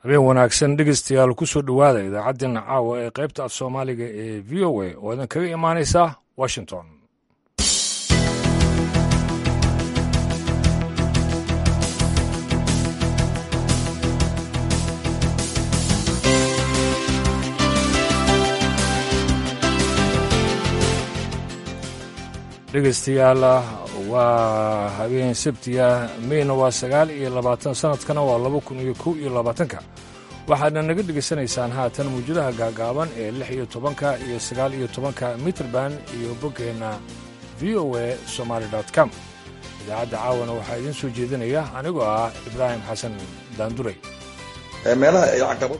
habeen wanaagsan dhegeystayaal ku soo dhowaada idaacaddeenna caawa ee qaybta af soomaaliga ee v o a oo idin kaga imaanaysa washington dhegeystayaal waa habeen sabtiya meyna waa sagaal iyo labaatan sanadkana waa laba kun iyo kow iyo labaatanka waxaadna naga dhegaysanaysaan haatan mawjadaha gaagaaban ee lix iyo tobanka iyo sagaal iyo tobanka mitrband iyo boggeenna v o a somaali com idaacadda caawana waxaa idiin soo jeedinaya anigoo ah ibraahim xasan daanduray meelaha ay caqabado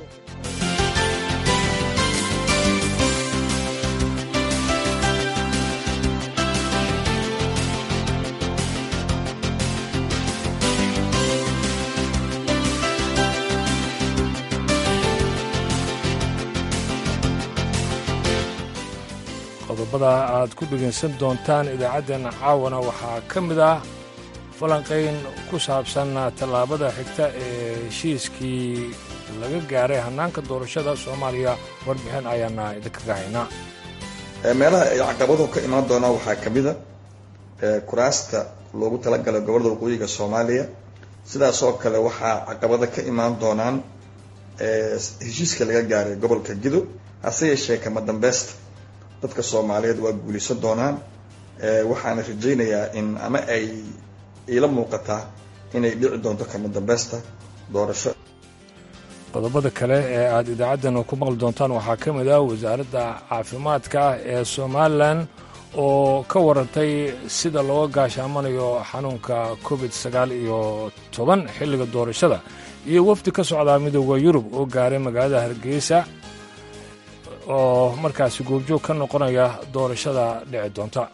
qodobada aad ku dhegaysan doontaan idaacaddeena caawana waxaa ka mid ah falanqayn ku saabsan tallaabada xigta ee heshiiskii laga gaaray hannaanka doorashada soomaaliya warbixin ayaana idinkaga haynaa meelaha ay caqabado ka imaan doonaan waxaa ka mid a kuraasta loogu talagalay gobolada waqooyiga soomaaliya sidaas oo kale waxaa caqabado ka imaan doonaan heshiiska laga gaaray gobolka gido hase yeeshee kama dambeysta dadka soomaaliyeed waa guulaysan doonaan waxaana rajaynayaa in ama ay iila muuqataa inay dhici doonto kama dambeysta doorasho qodobada kale ee aad idaacaddana ku maqli doontaan waxaa ka mid ah wasaaradda caafimaadka ee somalilan oo ka warantay sida looga gaashaamanayo xanuunka covid sagaal iyo toban xilliga doorashada iyo wafdi ka socdaa midooda yurub oo gaaray magaalada hargeysa oo markaasi goobjoog ka noqonaya doorashada dhici doonta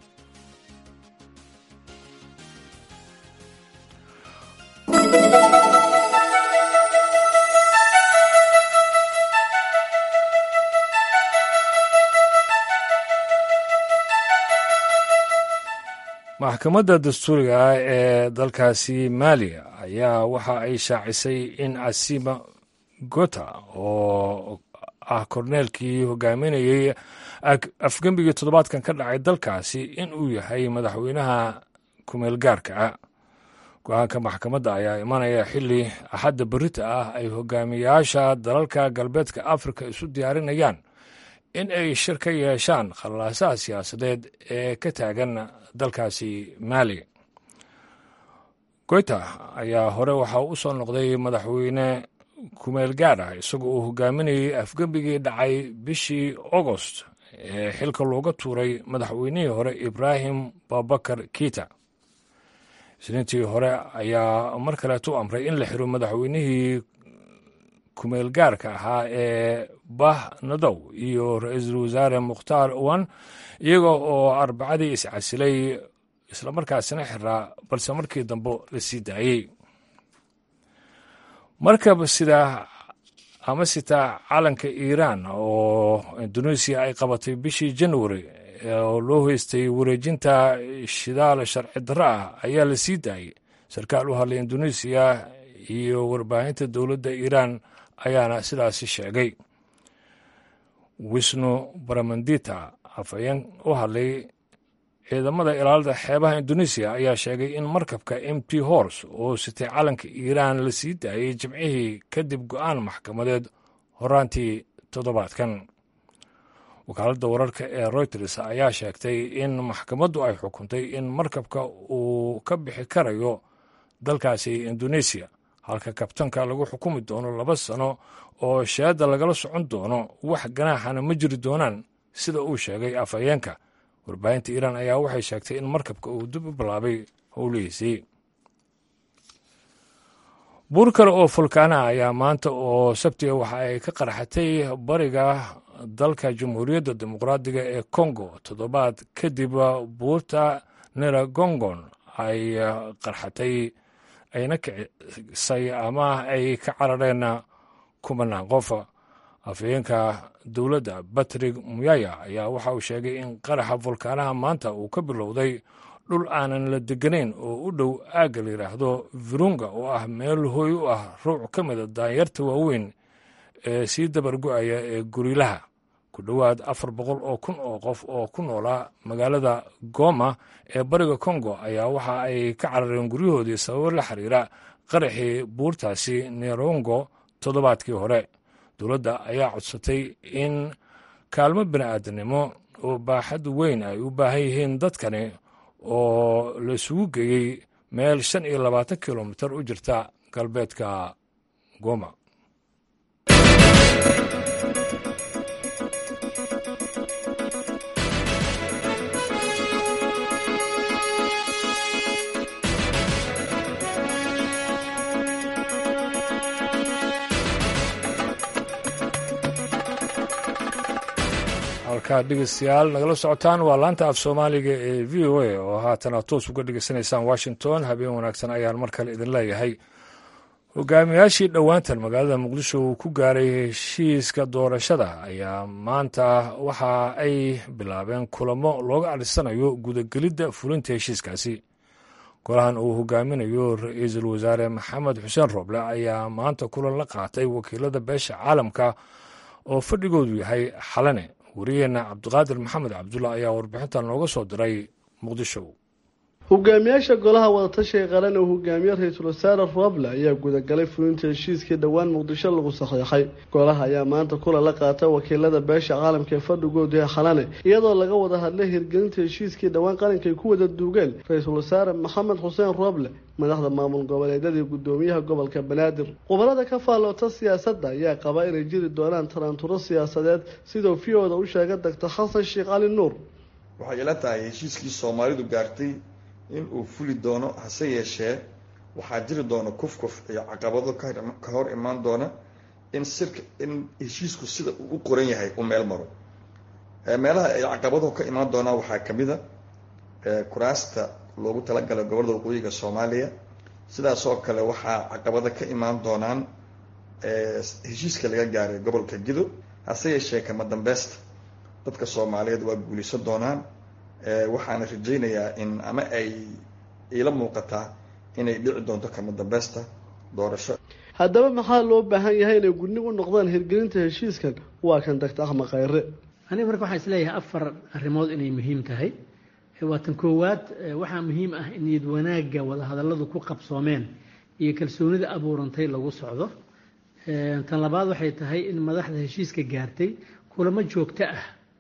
maxkamadda dastuuriga ah ee dalkaasi maali ayaa waxa ay shaacisay in asima gota oo ah korneelkii hogaaminayey afgembigii toddobaadkan ka dhacay dalkaasi in uu yahay madaxweynaha kumeel gaarka ah go-aanka maxkamadda ayaa imanaya xilli axadda berita ah ay hogaamiyaasha dalalka galbeedka afrika isu diyaarinayaan in ay shir ka yeeshaan khallaasaha siyaasadeed ee ka taagan dalkaasi maali goyta ayaa hore waxaa u soo noqday madaxweyne kumeel gaar ah isagoo uu hogaaminayey afgembigii dhacay bishii agost ee xilka looga tuuray madaxweynihii hore ibraahim babakar kita isniintii hore ayaa mar kaleetu amray in la xiro madaxweynihii kumeel gaarka ahaa ee bah nadow iyo ra-iisul wasaare mukhtaar owan iyaga oo arbacadii iscasilay islamarkaasina xiraa balse markii dambe la sii daayey markab sida ama sita calanka iiraan oo induneisiya ay qabatay bishii januari oo loo heystay wareejinta shidaal sharci darro ah ayaa la sii daayey sarkaal u hadlay induneisiya iyo warbaahinta dowladda iiraan ayaana sidaasi sheegay wisnu baramandita afhayeen u hadlay ciidamada ilaalada xeebaha induneisiya ayaa sheegay in markabka m t hors oo sitay calanka iiraan la sii daayey jimcihii kadib go-aan maxkamadeed horaantii toddobaadkan wakaaladda wararka ee reuters ayaa sheegtay in maxkamaddu ay xukuntay in markabka uu ka bixi karayo dalkaasi induneisiya halka kabtanka lagu xukumi doono laba sano oo sheedda lagala socon doono wax ganaaxana ma jiri doonaan sida uu sheegay afhayeenka warbaahinta iiraan ayaa waxay sheegtay in markabka uu dib u bilaabay howlihiisii buur kale oo fulkaana ayaa maanta oo sabtiga waxa ay ka qarxatay bariga dalka jamhuuriyadda dimuqraadiga ee kongo toddobaad kadib buurta neragongon ay qarxatay ayna kicisay ama ay ka carareen kumanaan qof afhayeenka dowladda batrig muyaya ayaa waxa uu sheegay in qaraxa fulkaanaha maanta uu ka bilowday dhul aanan la deganayn oo u dhow aagga la yidhaahdo virunga oo ah meel hooy u ah ruuc ka mida daanyarta waaweyn ee sii dabargo-aya ee gurilaha ku dhowaad afar boqol oo kun oo qof oo ku noolaa magaalada goma ee bariga kongo ayaa waxa ay ka carareen guryahoodii sababo la xiriira qaraxii buurtaasi nerongo toddobaadkii hore dowladda ayaa codsatay in kaalmo bini'aadanimo oo baaxad weyn ay u baahan yihiin dadkani oo la isugu geeyey meel shan iyo labaatan kilomitar u jirta galbeedka goma halkaa dhegeystayaal nagala socotaan waa laanta af soomaaliga ee v o a oo haatana toos uga dhegeysanaysaan washington habeen wanaagsan ayaan mar kale idin leeyahay hogaamiyaashii dhowaantan magaalada muqdisho uu ku gaaray heshiiska doorashada ayaa maanta waxa ay bilaabeen kulamo looga adhisanayo gudagelidda fulinta heshiiskaasi golahan uu hogaaminayo ra-iisul wasaare maxamed xuseen rooble ayaa maanta kulan la qaatay wakiilada beesha caalamka oo fadhigoodu yahay xalane wariyeenna cabdiqaadir maxamed cabdulla ayaa warbixintan nooga soo diray muqdisho hogaamiyaasha golaha wadatashiga qaran oo hogaamiye ra-iisul wasaare roble ayaa gudagalay fulinta heshiiskii dhowaan muqdisho lagu saxiixay golaha ayaa maanta kulan la qaata wakiilada beesha caalamka ee fadhigoodu yahay xalane iyadoo laga wada hadlay hirgelinta heshiiskii dhowaan qaranka ay ku wada duugeen ra-iisul wasaare maxamed xuseen roble madaxda maamul goboleedyadii gudoomiyaha gobolka banaadir khubarada ka faalloota siyaasadda ayaa qaba inay jiri doonaan taraanturo siyaasadeed siduu v-oda u sheegay doctor xasan sheekh cali nuur waxay ila tahay heshiiskii soomaalidu gaartay in uu fuli doono hase yeeshee waxaa jiri doona kufkuf iyo caqabado ka hor imaan doona in sirka in heshiisku sida uu u qoran yahay u meel maro meelaha ay caqabaduhu ka imaan doonaa waxaa kamid a kuraasta loogu talagalay gobolada waqooyiga soomaaliya sidaas oo kale waxaa caqabado ka imaan doonaan heshiiska laga gaaray gobolka gido hase yeeshee kama dambeysta dadka soomaaliyeed waa guulaysan doonaan waxaana rajaynayaa in ama ay iila muuqataa inay dhici doonto kama dambeysta doorasho haddaba maxaa loo baahan yahay inay gudnig u noqdaan hirgelinta heshiiskan waa kan doctor axmed khayre aniga marka waxaan isleeyahay afar arrimood inay muhiim tahay waa tan koowaad waxaa muhiim ah in niyad wanaagga wadahadalladu ku qabsoomeen iyo kalsoonida abuurantay lagu socdo tan labaad waxay tahay in madaxda heshiiska gaartay kulamo joogto ah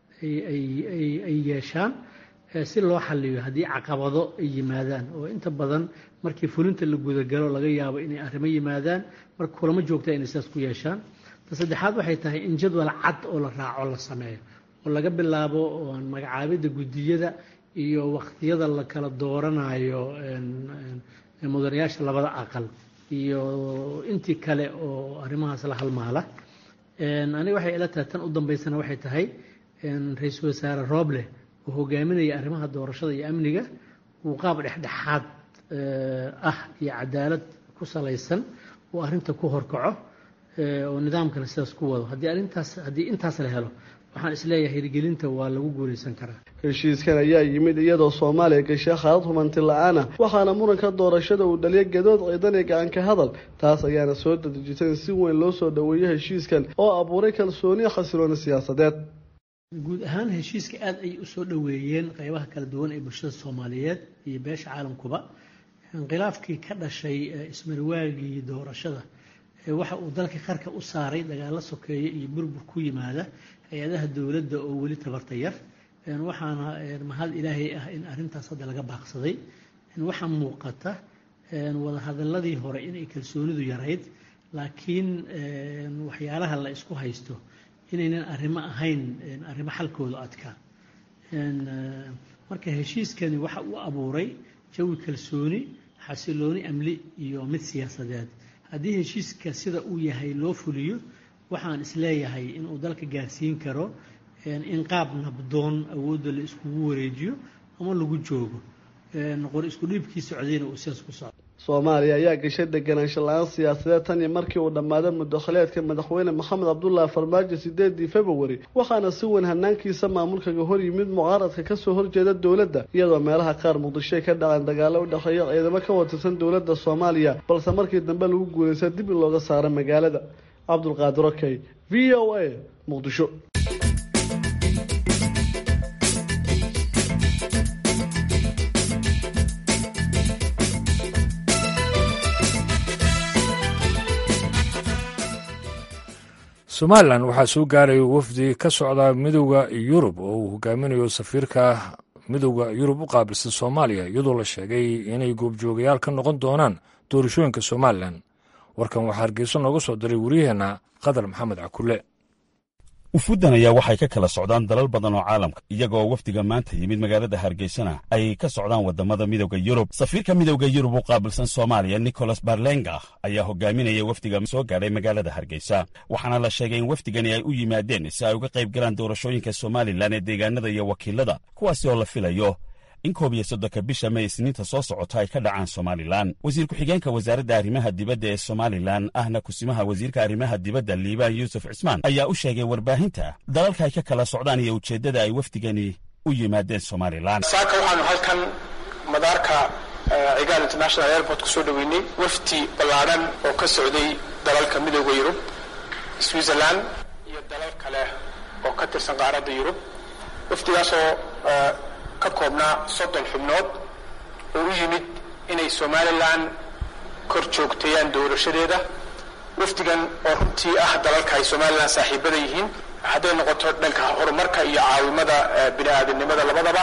ay yeeshaan si loo xaliyo haddii caqabado ay yimaadaan oo inta badan markii fulinta la gudagalo laga yaabo inay arrimo yimaadaan marka kulamo joogta inay sidaas ku yeeshaan ta saddexaad waxay tahay in jadwal cad oo la raaco la sameeyo oo laga bilaabo magacaabidda guddiyada iyo waqtiyada la kala dooranayo mudanayaasha labada aqal iyo intii kale oo arrimahaas la halmaala aniga waxay ila tahay tan u dambeysana waxay tahay ra-iisul wasaare rooble oo hogaaminaya arrimaha doorashada iyo amniga uu qaab dhexdhexaad ah iyo cadaalad ku salaysan uu arrinta ku horkaco oo nidaamkana sidaas ku wado haddii arrintaas haddii intaas la helo waxaan isleeyahay hirgelinta waa lagu guulaysan karaa heshiiskan ayaa yimid iyadoo soomaaliya gashay khaalad humanti la-aan ah waxaana muranka doorashada uu dhaliyay gadood ciidan iyo gacanka hadal taas ayaana soo dadejisay in si weyn loo soo dhoweeyo heshiiskan oo abuuray kalsooniya xasilooni siyaasadeed guud ahaan heshiiska aada ay usoo dhoweeyeen qeybaha kala duwan ee bulshada soomaaliyeed iyo beesha caalamkuba khilaafkii ka dhashay ismarwaagii doorashada waxa uu dalka qarka u saaray dagaalo sokeeye iyo burbur ku yimaada hay-adaha dowladda oo weli tabarta yar waxaana mahad ilaahay ah in arrintaas hadda laga baaqsaday waxaa muuqata wadahadaladii hore inay kalsoonidu yarayd laakiin waxyaalaha la isku haysto inaynan arrimo ahayn arrimo xalkooda adkaa marka heshiiskani waxa uu abuuray jawi kalsooni xasilooni amni iyo mid siyaasadeed haddii heshiiska sida uu yahay loo fuliyo waxaan isleeyahay inuu dalka gaarsiin karo in qaab nabdoon awoodda la iskugu wareejiyo ama lagu joogo qor isku dhiibkii socdayna uu sidaas ku socdo soomaaliya ayaa gashay deganaansho la-aan siyaasadeed tan iyo markii uu dhammaaday mudakhileedka madaxweyne maxamed cabdullaahi farmaajo sideedii februari waxaana si weyn hanaankiisa maamulkaga hor yimid mucaaradka kasoo horjeeda dowladda iyadoo meelaha qaar muqdishoy ka dhaceen dagaalo u dhexeeya ciidamo ka watirsan dowladda soomaaliya balse markii dambe lagu guulaysta dib in looga saaro magaalada cabdulqaadir okey v o a muqdisho somalilan waxaa soo gaaraya wafdi ka socda midowda yurub oo uu hogaaminayo safiirka midowda yurub u qaabilsan soomaaliya iyadoo la sheegay inay goobjoogayaal ka noqon doonaan doorashooyinka somalilan warkan waxaa hargeyso nooga soo diray wariyaheenna qadar maxamed cakule ufudan ayaa waxay ka kala socdaan dalal badan oo caalamka iyagoo wafdiga maanta yimid magaalada hargeysana ay ka socdaan wadamada midowda yurub safiirka midowda yurub u qaabilsan soomaaliya nicholas barlenga ayaa hogaaminaya wafdiga soo gaadhay magaalada hargeysa waxaana la sheegay in wafdigani ay u yimaadeen si ay uga qayb galaan doorashooyinka somalilan ee deegaanada iyo wakiilada kuwaasi oo la filayo in koob iyo soddonka bisha may isniinta soo socota ay ka dhacaan somalilan wasiir ku-xigeenka wasaaradda arrimaha dibadda ee somalilan ahna kusimaha wasiirka arrimaha dibadda liibaan yuusuf cismaan ayaa u sheegay warbaahinta dalalka ay ka kala socdaan iyo ujeeddada ay wafdigani u yimaadeen somalilan saaka waxaanu halkan madaarka cigaal international airport ku soo dhoweynay wafdi ballaadhan oo ka socday dalalka midooda yurub switzerland iyo dalal kale oo ka tirsan qaaradda yurub wafdigaasoo ka koobnaa soddon xubnood oo u yimid inay somalilan kor joogteeyaan doorashadeeda wafdigan oo runtii ah dalalka ay somalilan saaxiibada yihiin hadday noqoto dhanka horumarka iyo caawimada bini aadamnimada labadaba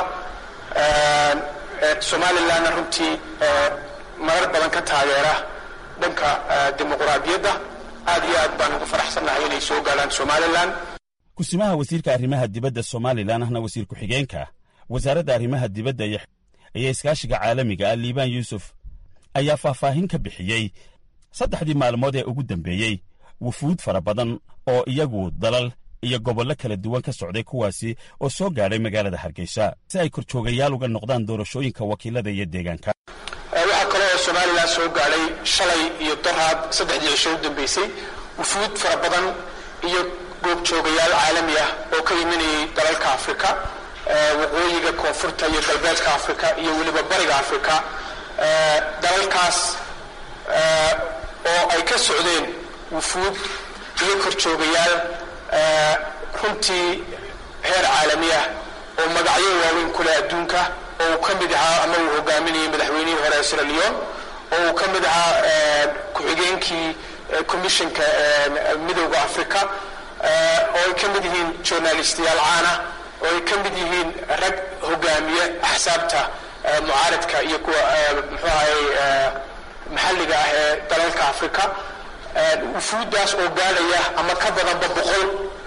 somalilanna runtii marar badan ka taageera dhanka dimuquraadiyadda aad iyo aad baan ugu faraxsannahay inay soo gaadhaan somalilan kusimaha wasiirka arrimaha dibadda somalilan ahna wasiir ku-xigeenka wasaaradda arrimaha dibadda iyo iskaashiga caalamiga ah liibaan yuusuf ayaa faahfaahin ka bixiyey saddexdii maalmood ee ugu dambeeyey wufuud fara badan oo iyagu dalal iyo gobollo kala duwan ka socday kuwaasi oo soo gaadhay magaalada hargeysa si ay korjoogayaal uga noqdaan doorashooyinka wakiilada iyo deegaanka waxaa kale oo somalilan soo gaadhay shalay iyo doraad saddexdii cisho u dambeysay wufuud fara badan iyo goobjoogayaal caalami ah oo ka imanayay dalalka afrika waqooyiga koonfurta iyo galbeedka afrika iyo weliba bariga afrika dalalkaas oo ay ka socdeen wufuud iyo korjoogayaal runtii heer caalami ah oo magacyo waaweyn ku leh adduunka oo uu ka mid ahaa ama uu hogaaminayay madaxweynihii hore ee sierra leon oo uu ka mid ahaa ku-xigeenkii commissionka midowda africa oo ay ka mid yihiin journalistiyaal caana oo ay ka mid yihiin rag hogaamiye axsaabta mucaaradka iyo kuwa muxuu ahay maxalliga ah ee dalalka africa wufuuddaas oo gaadhaya ama ka badanba boqol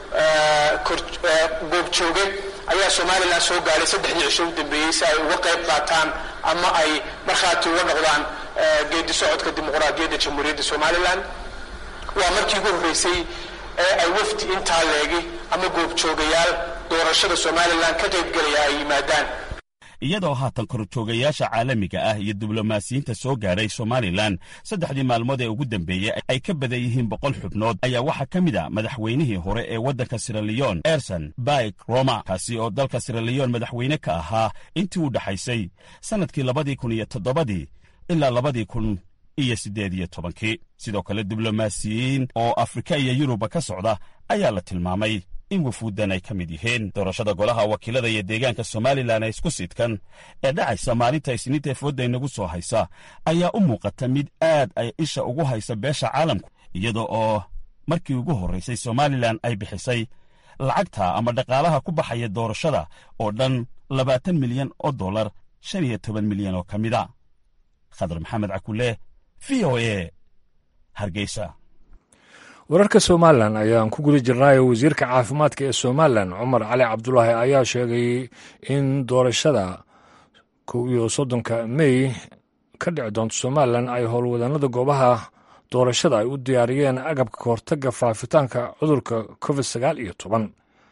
goobjooge ayaa somalilan soo gaadhay saddexdii cisho u dambeeyey si ay uga qayb qaataan ama ay markhaati uga noqdaan geedi socodka dimuqraadiyadda jamhuuriyadda somalilan waa markii ugu horreysay ee ay wafdi intaa leegi ama goobjoogayaal doorashada somalilan ka qaybgelaya ay yimaadaan iyadoo haatan korjoogayaasha caalamiga ah iyo diblomaasiyiinta soo gaadhay somalilan saddexdii maalmood ee ugu dambeeyey ay ka badan yihiin boqol xubnood ayaa waxaa ka mid a madaxweynihii hore ee waddanka siraliyon erson baik roma kaasi oo dalka siraliyon madaxweyne ka ahaa intii u dhaxaysay sannadkii labadii kun iyo toddobadii ilaa labadii kun iyo siddeed iyo tobankii sidoo kale diblomaasiyiin oo afrika iyo yuruba ka socda ayaa la tilmaamay in wufuuddan ay ka mid yihiin doorashada golaha wakiilada iyo deegaanka somalilan ee isku sidkan ee dhacaysa maalinta isniinta efoodda inagu soo haysa ayaa u muuqata mid aad ay isha ugu haysa beesha caalamku iyada oo markii ugu horraysay somalilan ay bixisay lacagta ama dhaqaalaha ku baxaya doorashada oo dhan labaatan milyan oo dollar shan iyo toban milyan oo ka mida khadar maxamed cakule v o e hargeysa wararka somalilan ayaan ku guda jirnaayo wasiirka caafimaadka ee somalilan cumar cali cabdulaahi ayaa sheegay in doorashada kow iyo soddonka mey ka dhici doonto somalilan ay howlwadanada goobaha doorashada ay u diyaariyeen agabka kahortaga faafitaanka cudurka covid sagaal iyo toban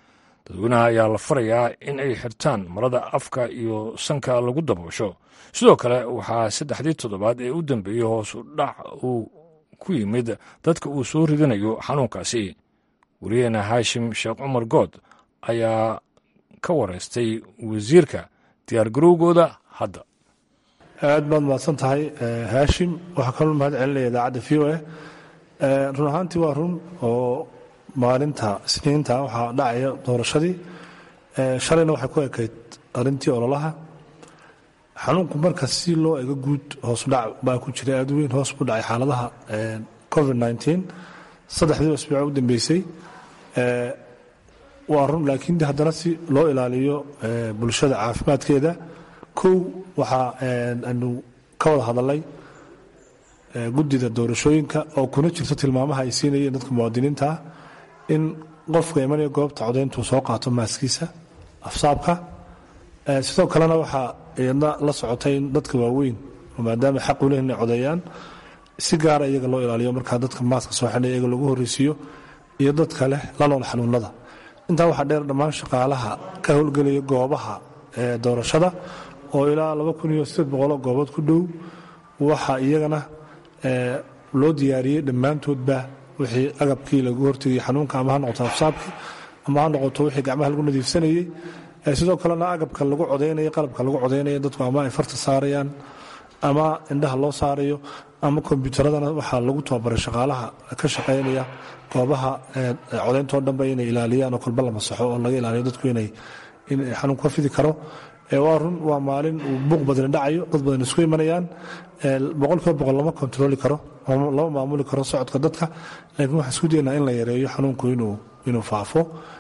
dadweynaha ayaa la farayaa in ay xirtaan marada afka iyo sanka lagu daboosho sidoo kale waxaa saddexdii toddobaad ee u dambeeyey hoosu dhac uu ku yimid dadka uu soo ridanayo xanuunkaasi weliyeena haashim sheekh cumar good ayaa ka wareystay wasiirka diyaargarowgooda hadda aad baad mahadsan tahay haashim waxaa kaloo mahad celinaya idaacadda v o a run ahaantii waa run oo maalinta isniinta waxaa dhacaya doorashadii shalayna waxay ku ekayd arintii ololaha xanuunku marka si loo ego guud hoosudhac baa ku jira aad weyn hoos buu dhacay xaaladaha covid nteen saddexdii asbuuc u dambeysay waa run laakiin haddana si loo ilaaliyo bulshada caafimaadkeeda kow waxaa anu ka wada hadalay guddida doorashooyinka oo kuna jirto tilmaamaha ay siinayeen dadka muwaadiniinta ah in qofka imanaya goobta codayntuu soo qaato maaskiisa afsaabka sidoo kalena waxaa iyadna la socotay in dadka waaweyn maadaama xaq u leh inay codeeyaan si gaara iyaga loo ilaaliyo markaa dadka maaska soo xidhay iyaga lagu horreysiiyo iyo dadka leh la nool xanuunada intaa waxaa dheer dhammaan shaqaalaha ka howlgelaya goobaha doorashada oo ilaa laba kun iyo sideed boqoloo goobood ku dhow waxaa iyagana loo diyaariyey dhammaantoodba wixii agabkii lagu hortegayay xanuunka ama ha noqoto afsaabkii ama ha noqoto wixii gacmaha lagu nadiifsanayey sidoo kalena agabka lagu codaynaya qalabka lagu codaynaya dadku ama ay farta saarayaan ama indhaha loo saarayo ama kombyuutaradana waxaa lagu tababaray shaqaalaha ka shaqaynaya goobaha codayntoo dhanba inay ilaaliyaan oo kolba la masaxo oo laga ilaaliyo dadku inay xanuun ka fidi karo waa run waa maalin uu buuq badani dhacayo dad badan isku imanayaan boqolkiiba boqol lama kontarooli karo lama maamuli karo socodka dadka laakiin waxaan isku daynaa in la yareeyo xanuunku inuu faafo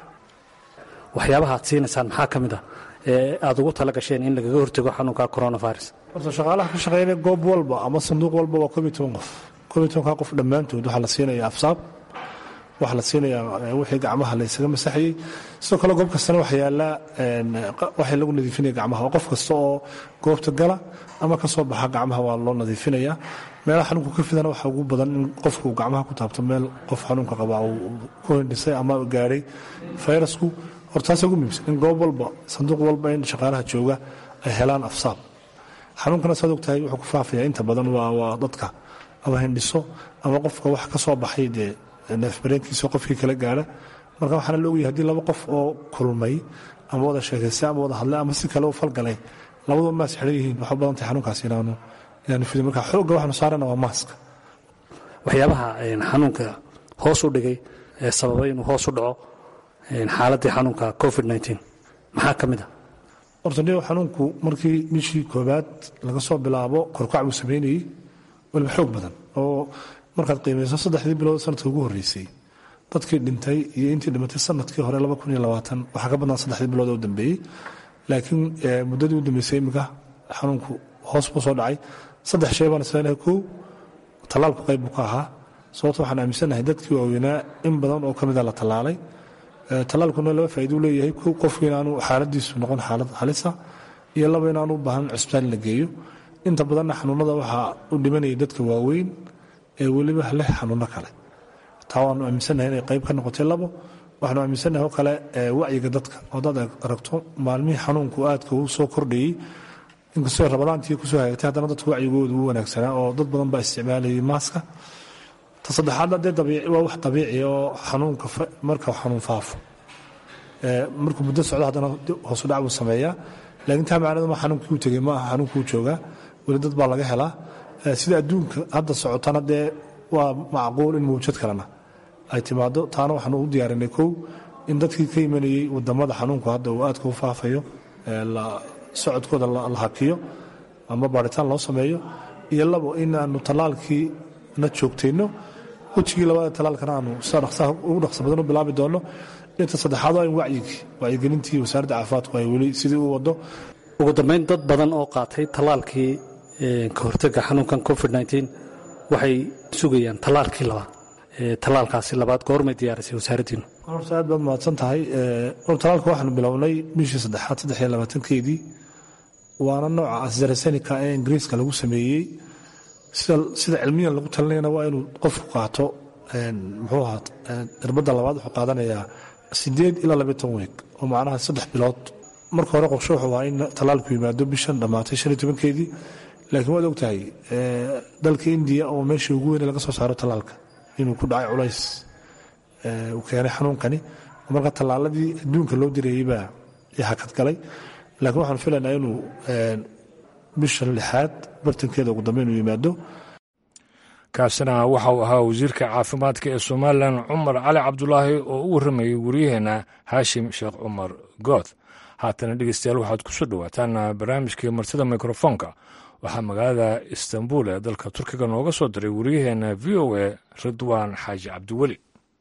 waxyaabaha aad siinaysaan maxaa ka mid ah ee aad ugu tala gasheen in lagaga hortago xanuunka coronavirus horta shaqaalaha ka shaqeynaya goob walba ama sanduuq walba waa koob iyo toban qof koob iyo tobankaa qof dhammaantood waxaa la siinaya afsaab waxaa la siinayaa wixii gacmaha la ysaga masaxayey sidoo kale goob kastana waxa yaallaa waxay lagu nadiifinaya gacmaha oo qof kasta oo goobta gala ama ka soo baxa gacmaha waa loo nadiifinayaa meelaha xanuunku ka fidana waxaa ugu badan in qofku gacmaha ku taabto meel qof xanuunka qaba uu ku hindhisay ama gaadhay fayrasku hortaasa ugu muhiimsan in goob walba sanduuq walba in shaqaalaha jooga ay helaan afsaab xanuunkana saad ogtahay wuxuu ku faafaya inta badan waa dadka ama hindhiso ama qofka wax ka soo baxay dee neefbareenkiisa qofkii kala gaara marka waxaana la ogyahay haddii laba qof oo kulmay ama wada sheekaystay ama wada hadlay ama si kale u falgalay labaduba maas xidhan yihiin waxaa badan tahay xanuunkaas inaanu inaanu fidin marka xoogga waxaanu saarana waa maaska waxyaabaha xanuunka hoos u dhigay ee sababay inuu hoos u dhaco xaaladdii xanuunka covid maxaa ka mid a horta dhigo xanuunku markii bishii koobaad laga soo bilaabo korkac buu samaynayey waliba xoog badan oo markaad qiimayso saddexdii bilood sanadka ugu horreysay dadkii dhintay iyo intii dhimatay sanadkii hore waxaa ka badnaa saddexdii bilood oo dambeeyey laakiin muddadii u dambeysay iminka xanuunku hoos buu soo dhacay saddex shay baan isleenahay kow tallaalku qayb buu ka ahaa sababto waxaan aaminsanahay dadkii waaweynaa in badan oo ka mida la tallaalay tallaalkuna laba faa'iiduu leeyahay kow qofku inaanu xaaladiisu noqon xaalad halisa iyo laba inaanu u baahan cisbitaal in la geeyo inta badanna xanuunada waxaa u dhimanaya dadka waaweyn ee weliba leh xanuuno kale taa waanu aaminsannahay inay qayb ka noqotay labo waxaanu aaminsannahay oo kale wacyiga dadka oo dad aragto maalmihii xanuunku aadka uu soo kordhayey inkastoo rabadaantii kusoo hagaagtay haddana dadka wacyigooda ugu wanaagsanaa oo dad badan baa isticmaalayay maaska ta saddexaadna dee waa wax dabiici oo xanuunka marka xanuun faafo markuu muddo socdo haddana hoosu dhac buu sameeyaa laakiin taa macnadu ma xanuunkii u tegey ma aha xanuunkii u joogaa weli dad baa laga helaa sida adduunka hadda socotana dee waa macquul in mawjad kalena ay timaado taana waxaanu u diyaarinay kow in dadkii ka imanayey wadamada xanuunku hadda uu aadka u faafayo socodkooda la hakiyo ama baaritaan loo sameeyo iyo labo inaanu tallaalkii na joogtayno wejigii labada tallaalkana aanu ugu dhaqsa badan u bilaabi doono inta saddexaad waa in wacyigii wacyigelintii wasaaradda caafimaadku ay weli sidii u wado ugu dambayn dad badan oo qaatay tallaalkii ka hortega xanuunkan covid waxay sugayaan tallaalkii labaad tallaalkaasi labaad goormay diyaarisay wasaaraddiinu horta aad baad mahadsan tahay tallaalka waxaanu bilownay bishii saddexaad saddex iyo labaatankeedii waana nooca asarasenica ee ingiriiska lagu sameeyey sida cilmiyan lagu talinayana waa inuu qofku qaato muxuu ahaa irbadda labaad wuxuu qaadanayaa sideed ilaa labiyo toban weeg oo macnaha saddex bilood marka hore qorshe wuxuu ahaa in tallaalku yimaado bishan dhammaatay shan iyo tobankeedii laakiin waad ogtahay dalka indiya oo meeshii ugu weyne laga soo saaro tallaalka inuu ku dhacay culays uu keenay xanuunkani marka tallaaladii adduunka loo direeyey baa hakad galay laakiin waxaan filaynaa inuu bishan lixaad bartankeeda ugu dambeyn uu yimaado kaasina waxa uu ahaa wasiirka caafimaadka ee somalilan cumar cali cabdulaahi oo u warramayay waryaheena haashim sheekh cumar good haatana dhegeystayaal waxaad ku soo dhowaataan barnaamijkii martida mikrofoonka waxaa magaalada istanbul ee dalka turkiga nooga soo diray waryaheena v o a ridwaan xaaji cabdiweli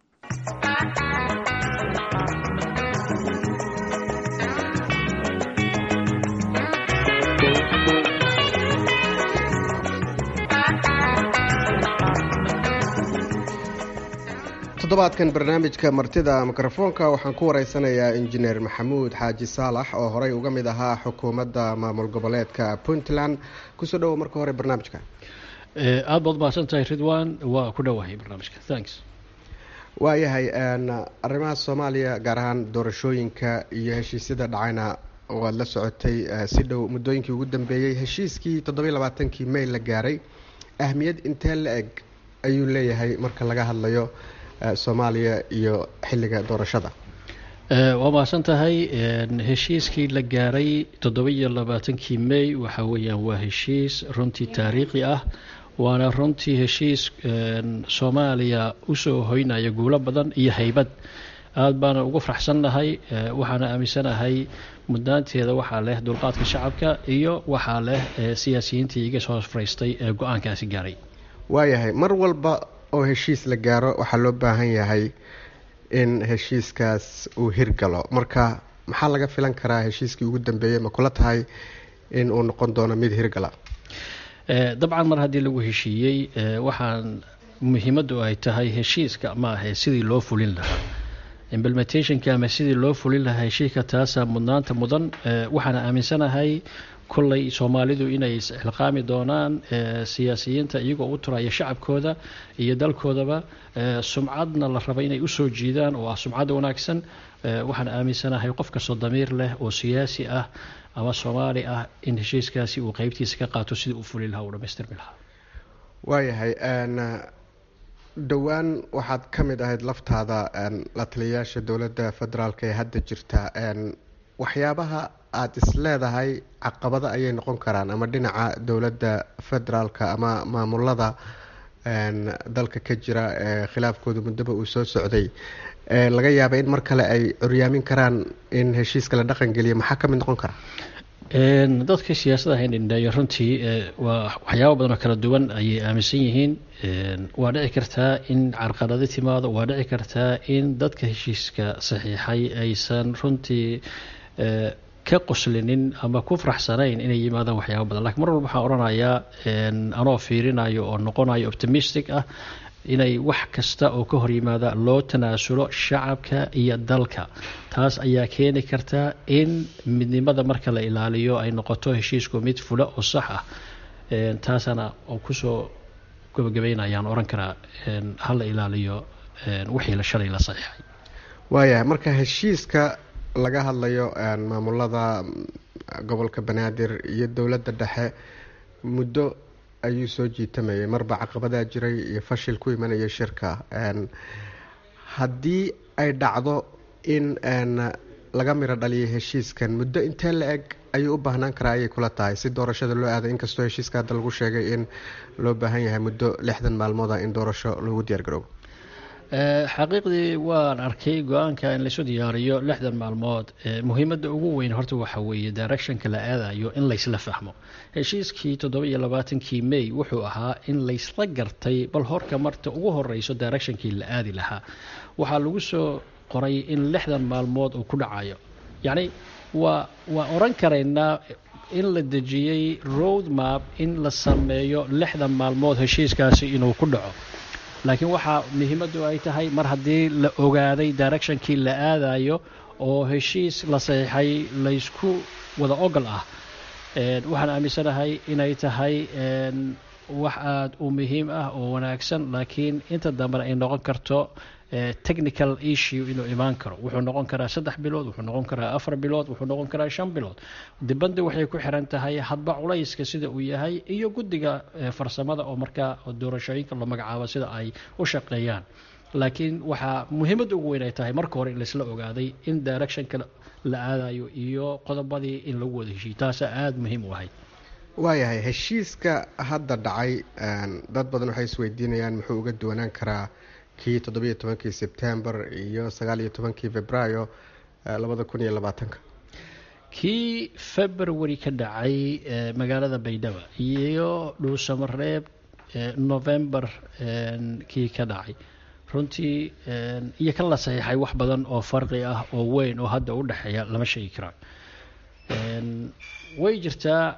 toddobaadkan barnaamijka martida mikrofoonka waxaan ku wareysanayaa injineer maxamuud xaaji saalax oo horey uga mid ahaa xukuumadda maamul goboleedka puntland kusoo dhowo marka hore barnaamijka aada baad mahadsan tahay ridwan waa ku dhowahay barnaamijka thanks waayahay arrimaha soomaaliya gaar ahaan doorashooyinka iyo heshiisyada dhacayna waad la socotay si dhow muddooyinkii ugu dambeeyey heshiiskii toddobiyo labaatankii may la gaaray ahmiyad intee la eg ayuu leeyahay marka laga hadlayo soomaaliya iyo xilliga doorashada waa mahadsan tahay heshiiskii la gaaray toddoba-iyo labaatankii may waxa weeyaan waa heshiis runtii taariikhi ah waana runtii heshiis soomaaliya usoo hoynaya guulo badan iyo haybad aada baana ugu faraxsannahay waxaana aaminsanahay mudnaanteeda waxaa leh dulqaadka shacabka iyo waxaa leh siyaasiyiintii iga soo fariistay ee go-aankaasi gaaray waayahay mar walba oo heshiis la gaaro waxaa loo baahan yahay in heshiiskaas uu hirgalo marka maxaa laga filan karaa heshiiskii ugu dambeeyey ma kula tahay in uu noqon doono mid hirgala dabcan mar haddii lagu heshiiyey waxaan muhiimaddu ay tahay heshiiska ma ahe sidii loo fulin lahaa implementationka ama sidii loo fulin lahaa heshiiska taasaa mudnaanta mudan waxaana aaminsanahay kolley soomaalidu inay isxilqaami doonaan siyaasiyiinta iyagoo u turaya shacabkooda iyo dalkoodaba sumcadna la raba inay usoo jiidaan oo ah sumcadda wanaagsan waxaan aaminsanahay qof kastoo damiir leh oo siyaasi ah ama soomaali ah in heshiiskaasi uu qeybtiisa ka qaato sidii uu fuli lahaa uu dhamaystirmi lahaa waayahay dhowaan waxaad ka mid ahayd laftaada la taliyayaasha dowladda federaalk ee hadda jirta waxyaabaha aada is leedahay caqabado ayay noqon karaan ama dhinaca dowladda federaalka ama maamulada dalka ka jira ee khilaafkooda muddoba uu soo socday laga yaaba in mar kale ay curyaamin karaan in heshiiska la dhaqan geliya maxaa ka mid noqon kara dadka siyaasada haynindheeyo runtii waa waxyaaba badan oo kala duwan ayay aaminsan yihiin waa dhici kartaa in carqalado timaado waa dhici kartaa in dadka heshiiska saxiixay aysan runtii ka qoslinin ama ku faraxsanayn inay yimaadaan waxyaaba badan lakiin mar walba waxaan odhanayaa anoo fiirinayo oo noqonayo optimistic ah inay wax kasta oo ka hor yimaada loo tanaasulo shacabka iyo dalka taas ayaa keeni karta in midnimada marka la ilaaliyo ay noqoto heshiisku mid fula oo sax ah taasana oo kusoo gabagabaynayaan oran karaa hala ilaaliyo wixii la shalay la saxiixay waayahay marka heshiiska laga hadlayo maamulada gobolka banaadir iyo dowladda dhexe muddo ayuu soo jiitamayay marba caqabadaa jiray iyo fashil ku imanaya shirka haddii ay dhacdo in laga miro dhaliyo heshiiskan muddo intee la eg ayuu u baahnaan karaa ayay kula tahay si doorashada loo aado inkastoo heshiiska hadda lagu sheegay in loo baahan yahay muddo lixdan maalmooda in doorasho loogu diyaar garoobo xaqiiqdii waan arkay go-aanka in laysu diyaariyo lixdan maalmood muhiimadda ugu weyn horta waxa weeye directionka la aadayo in laysla fahmo heshiiskii toddoba iyo labaatankii may wuxuu ahaa in laysla gartay bal horka marta ugu horeyso directionkii la aadi lahaa waxaa lagu soo qoray in lixdan maalmood uu ku dhacayo yacni waa waa oran karaynaa in la dejiyey road map in la sameeyo lixdan maalmood heshiiskaasi inuu ku dhaco laakiin waxaa muhiimaddu ay tahay mar haddii la ogaaday directionkii la aadayo oo heshiis la saxiixay laysku wada ogol ah waxaan aaminsanahay inay tahay wax aada u muhiim ah oo wanaagsan laakiin inta dambena ay noqon karto technical issue inuu imaan karo wuxuu noqon karaa saddex bilood wuxuu noqon karaa afar bilood wuxuu noqon karaa shan bilood dibadda waxay ku xiran tahay hadba culayska sida uu yahay iyo guddiga farsamada oo markaa doorashooyinka la magacaabo sida ay u shaqeeyaan laakiin waxaa muhiimadda ugu weyn ay tahay marka hore in laisla ogaaday in directionka la aadayo iyo qodobadii in lagu wada heshiyo taasaa aada muhiim u ahayd waayahay heshiiska hadda dhacay dad badan waxay isweydiinayaan muxuu uga duwanaan karaa kii toddobiyo tobankii sebtembar iyo sagaal iyo tobankii februaayo labada kun iyo labaatanka kii february ka dhacay magaalada baydhabo iyo dhuusamareeb november kii ka dhacay runtii iyo kan la saxiixay wax badan oo farqi ah oo weyn oo hadda u dhexeeya lama sheegi karaa way jirtaa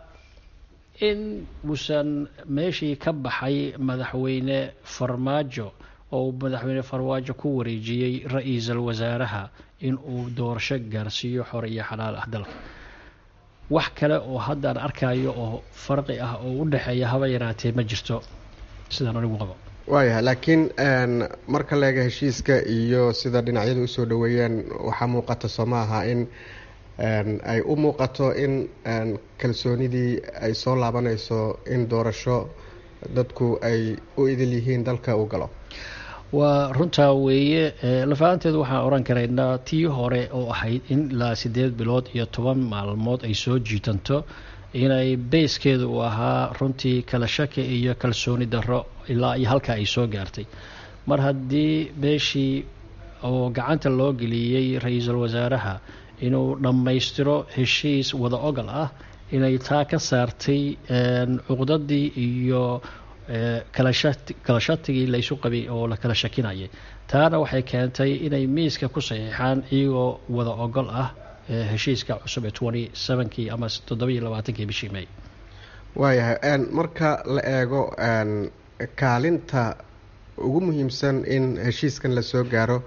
in uusan meeshii ka baxay madaxweyne farmaajo oo madaxweyne farmaajo ku wareejiyey ra-iisul wasaaraha in uu doorasho gaarsiiyo xor iyo xalaal ah dalka wax kale oo haddaan arkayo oo farqi ah oo u dhexeeya haba yaraatee ma jirto sidaan anigu qabo waayahay laakiin marka la eega heshiiska iyo sida dhinacyadu usoo dhoweeyeen waxaa muuqata soo ma aha in ay u muuqato in kalsoonidii ay soo laabanayso in doorasho dadku ay u idil yihiin dalka uu galo waa runtaa weeye lafaanteedu waxaan oran karaynaa tii hore oo ahayd in ilaa siddeed bilood iyo toban maalmood ay soo jiitanto inay beyskeedu uu ahaa runtii kala shaki iyo kalsooni darro ilaa iyo halkaa ay soo gaartay mar haddii beeshii oo gacanta loo geliyey ra-iisul wasaaraha inuu dhammaystiro heshiis wada ogal ah inay taa ka saartay cuqdadii iyo kala shatigii laysu qabay oo la kala shakinayay taana waxay keentay inay miiska ku saxiixaan iyagoo wada ogol ah heshiiska cusub ee twenty sevenkii ama toddobiyo labaatankii bishii may waayahay marka la eego kaalinta ugu muhiimsan in heshiiskan lasoo gaaro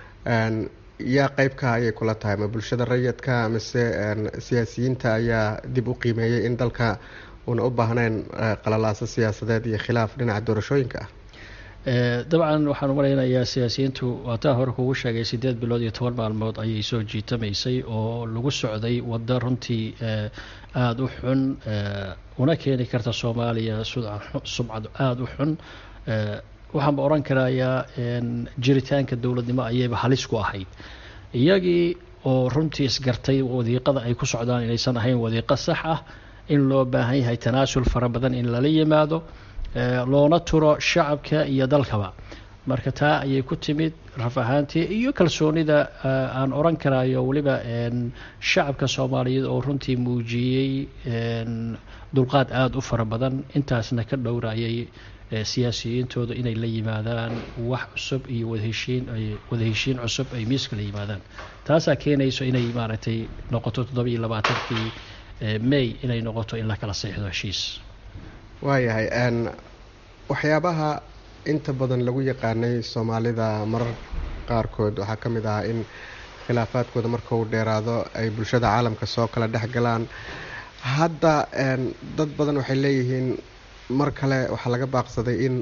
yaa qeybka ayay kula tahay ma bulshada rayidka mise siyaasiyiinta ayaa dib u qiimeeyey in dalka uuna u baahnayn qalalaaso siyaasadeed iyo khilaaf dhinaca doorashooyinka ah dabcan waxaan u malaynayaa siyaasiyiintu waataa hore kugu sheegay siddeed bilood iyo toban maalmood ayay soo jiitamaysay oo lagu socday waddo runtii aada u xun una keeni karta soomaaliya sumcad aada u xun waxaanba odhan karayaa jiritaanka dowladnimo ayayba halis ku ahayd iyagii oo runtii isgartay wadiiqada ay ku socdaan inaysan ahayn wadiiqo sax ah in loo baahan yahay tanaasul fara badan in lala yimaado loona turo shacabka iyo dalkaba marka taa ayay ku timid raf ahaantii iyo kalsoonida aan odhan karayo weliba shacabka soomaaliyeed oo runtii muujiyey dulqaad aada u fara badan intaasna ka dhowrayay siyaasiyiintooda inay la yimaadaan wax cusub iyo wadaheshiin wadaheshiin cusub ay miiska la yimaadaan taasaa keenayso inay maaragtay noqoto toddoba iyo labaatankii may inay noqoto in la kala seexdo heshiis waayahay waxyaabaha inta badan lagu yaqaanay soomaalida marar qaarkood waxaa ka mid ahaa in khilaafaadkooda marka uu dheeraado ay bulshada caalamka soo kala dhex galaan hadda dad badan waxay leeyihiin mar kale waxaa laga baaqsaday in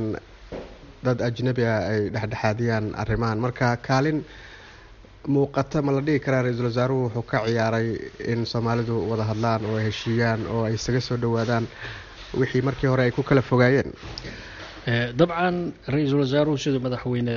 dad ajnabi ah ay dhexdhexaadiyaan arrimahan marka kaalin muuqata ma la dhihi karaa ra-iisul wasaaruhu wuxuu ka ciyaaray in soomaalidu wada hadlaan oo ay heshiiyaan oo ay isaga soo dhowaadaan wixii markii hore ay ku kala fogaayeen dabcan ra-iisul wasaaruhu siduu madaxweyne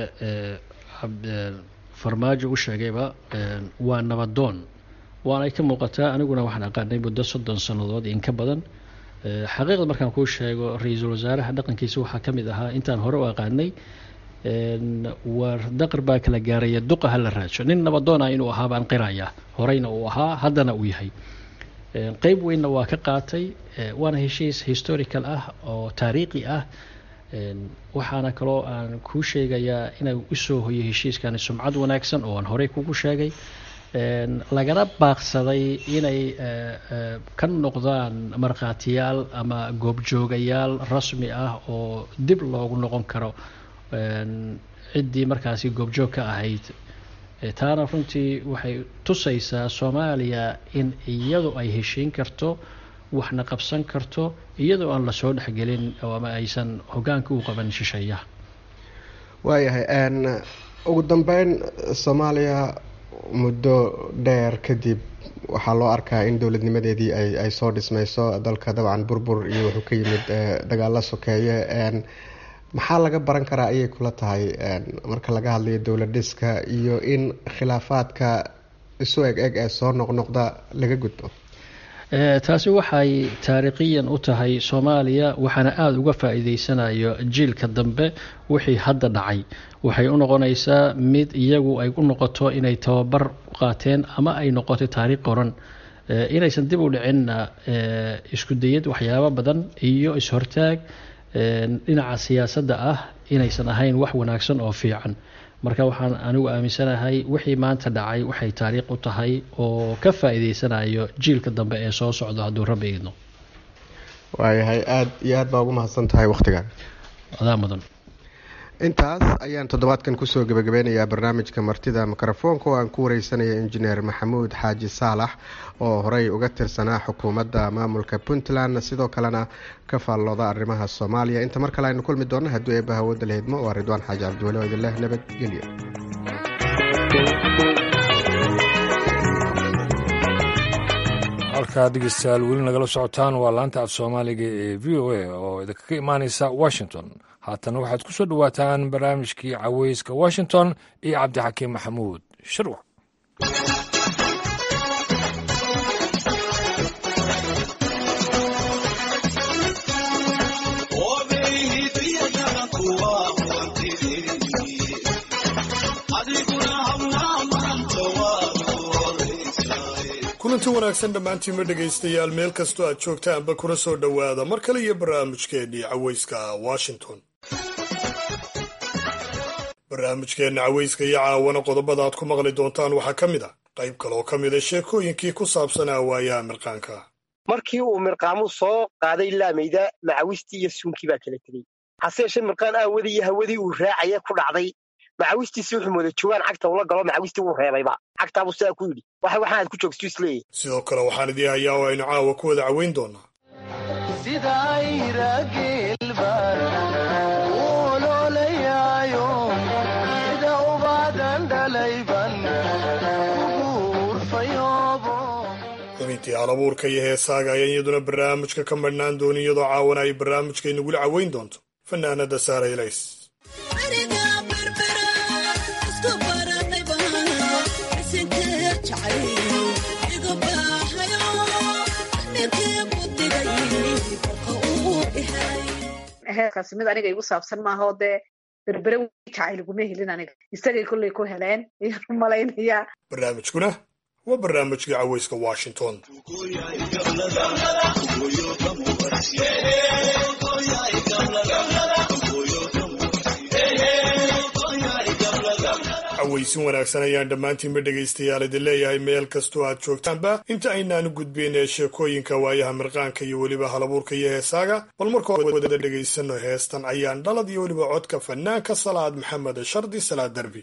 farmaajo u sheegayba waa nabadoon waanay ka muuqataa aniguna waxaan aqaanay muddo soddon sannadood in ka badan xaqiiqda markaan kuu sheego ra-iisul wasaaraha dhaqankiisa waxaa ka mid ahaa intaan hore u aqaanay war daqar baa kala gaaraya duqa ha la raajo nin nabadoona inuu ahaa baan qirayaa horeyna uu ahaa haddana uu yahay qeyb weynna waa ka qaatay waana heshiis historical ah oo taariikhi ah waxaana kaloo aan kuu sheegayaa inay usoo hoyo heshiiskani sumcad wanaagsan oo aan horey kugu sheegay lagana baaqsaday inay ka noqdaan markhaatiyaal ama goobjoogayaal rasmi ah oo dib loogu noqon karo ciddii markaasi goobjoog ka ahayd taana runtii waxay tusaysaa soomaaliya in iyadu ay heshiin karto waxna qabsan karto iyadoo aan lasoo dhexgelin ama aysan hogaanka u qaban shisheeyaha waayahay ugu dambeyn soomaaliya muddo dheer kadib waxaa loo arkaa in dowladnimadeedii ay ay soo dhismayso dalka dabcan burbur iyo wuxuu ka yimid dagaalo sokeeye maxaa laga baran karaa ayay kula tahay marka laga hadlayo dowlad dhiska iyo in khilaafaadka isu eg eg ee soo noqnoqda laga gudbo taasi waxay taariikhiyan u tahay soomaaliya waxaana aada uga faa-iideysanayo jiilka dambe wixii hadda dhacay waxay u noqonaysaa mid iyagu ay u noqoto inay tababar u qaateen ama ay noqotay taariikh qoran inaysan dib u dhicinna isku dayad waxyaabo badan iyo is-hortaag dhinaca siyaasadda ah inaysan ahayn wax wanaagsan oo fiican marka waxaan anigu aaminsanahay wixii maanta dhacay waxay taariikh u tahay oo ka faa-iideysanayo jiilka dambe ee soo socdo hadduu rabbi idno waayahay aada iyo aad baa ugu mahadsan tahay wakhtigan adaa mudan intaas ayaan toddobaadkan kusoo gebagabeynayaa barnaamijka martida mikrofoonka oo aan ku wareysanaya injineer maxamuud xaaji saalax oo horey uga tirsanaa xukuumadda maamulka puntland sidoo kalena ka faallooda arrimaha soomaaliya inta mar kale aynu kulmi doonno hadduu eebba hawooda la hidmo waa ridwaan xaaji cabdiweli oo idinleh nabadgelyo halkaa dhegeystayaal weli nagala socotaan waa laanta af soomaaliga ee v o a oo idinkaga imaaneysa washington haatana waxaad ku soo dhowaataan barnaamijkii caweyska washington iyo cabdixakiim maxamuud shirwac kulanti wanaagsan dhammaantiinma dhegaystayaal meel kastoo aad joogtaanba kuna soo dhowaada mar kale iyo barnaamijkeennii caweyska washington barnaamijkeenna caweyska iyo caawana qodobada aad ku maqli doontaan waxaa ka mid a qayb kaloo ka mida sheekooyinkii ku saabsanaa waayaha mirqaanka markii uu mirqaamu soo qaaday laamayda macawistii iyo suunkii baa kala tegey hase yeeshee mirqaan aawadii iyo hawadii uu raacaya ku dhacday macawistiisi wuxuu mooda joogaan cagta ula galo macawistii wuu reebayba cagtaabuu sidaa ku yidhi waxa waxaanaad ku joogstu isleeyahy sidoo kale waxaan idii hayaa oo aynu caawa ku wada caweyn doonaa xubintii halabuurka iyo heesaaga ayaan iyaduna barnaamijka ka madhnaan doonin iyadoo caawana ay barnaamijka inagula caweyn doonto fanaanada saara ilays heerkaasi mid aniga igu saabsan maaha oo dee berbere jacayl iguma helin aniga isagay kollay ku heleen ayaan u malaynayaa barnaamijkuna waa barnaamijkii caweyska washington caweysin wanaagsan ayaan dhammaantiinba dhegaystayaal idin leeyahay meel kastoo aad joogtaanba inta aynaanu gudbayn ee sheekooyinka waayaha mirqaanka iyo weliba halabuurka iyo heesaaga bal markoo wada dhegaysano heestan ayaan dhalad iyo weliba codka fanaanka salaad maxamed shardi salaad derbi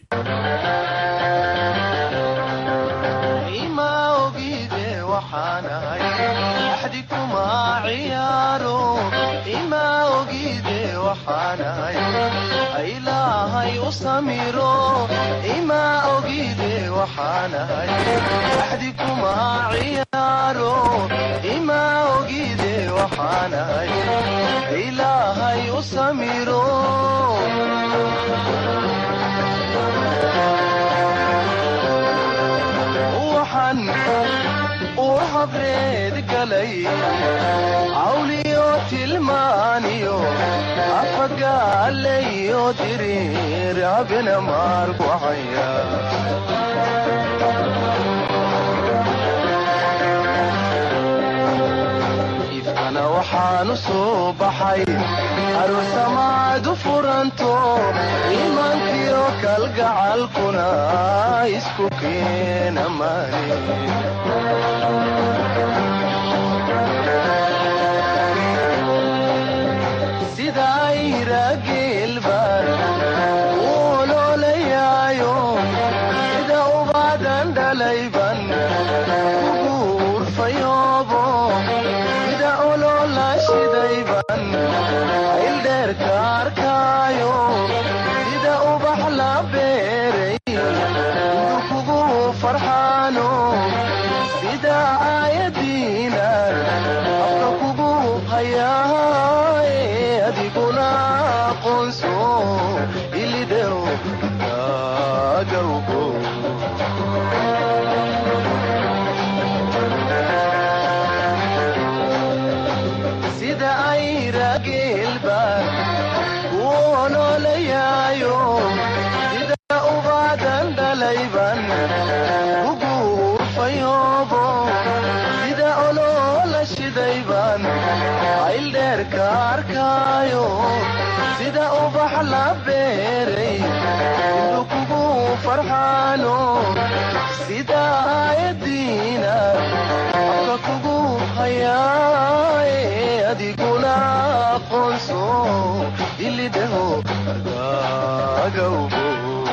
ilaahay u samiro ima ogide waxaanahay axdi kuma ciyaaro ima ogide waxaanahay ilaahay u samiro waxaan uu habreed galay cawliyo tilmaaniyo afagaalayo diriir abina maarkucaya ifkana waxaanu soo baxay aroosamaadu furanto iimaankiyo kalgacalkuna isku keena maani sidaayrageelbaan uololayaayo sida ubaadan dhalayban kuguurfayoobo sida olola shidayban ayldheerka arkaayo sida ubax la beere shidayban ayldheerka arkaayo sida ubax la beeray indu kugu farxaano sida aayadiina afka kugu hayaaye adiguna aqoonso ilidhaho agagawbo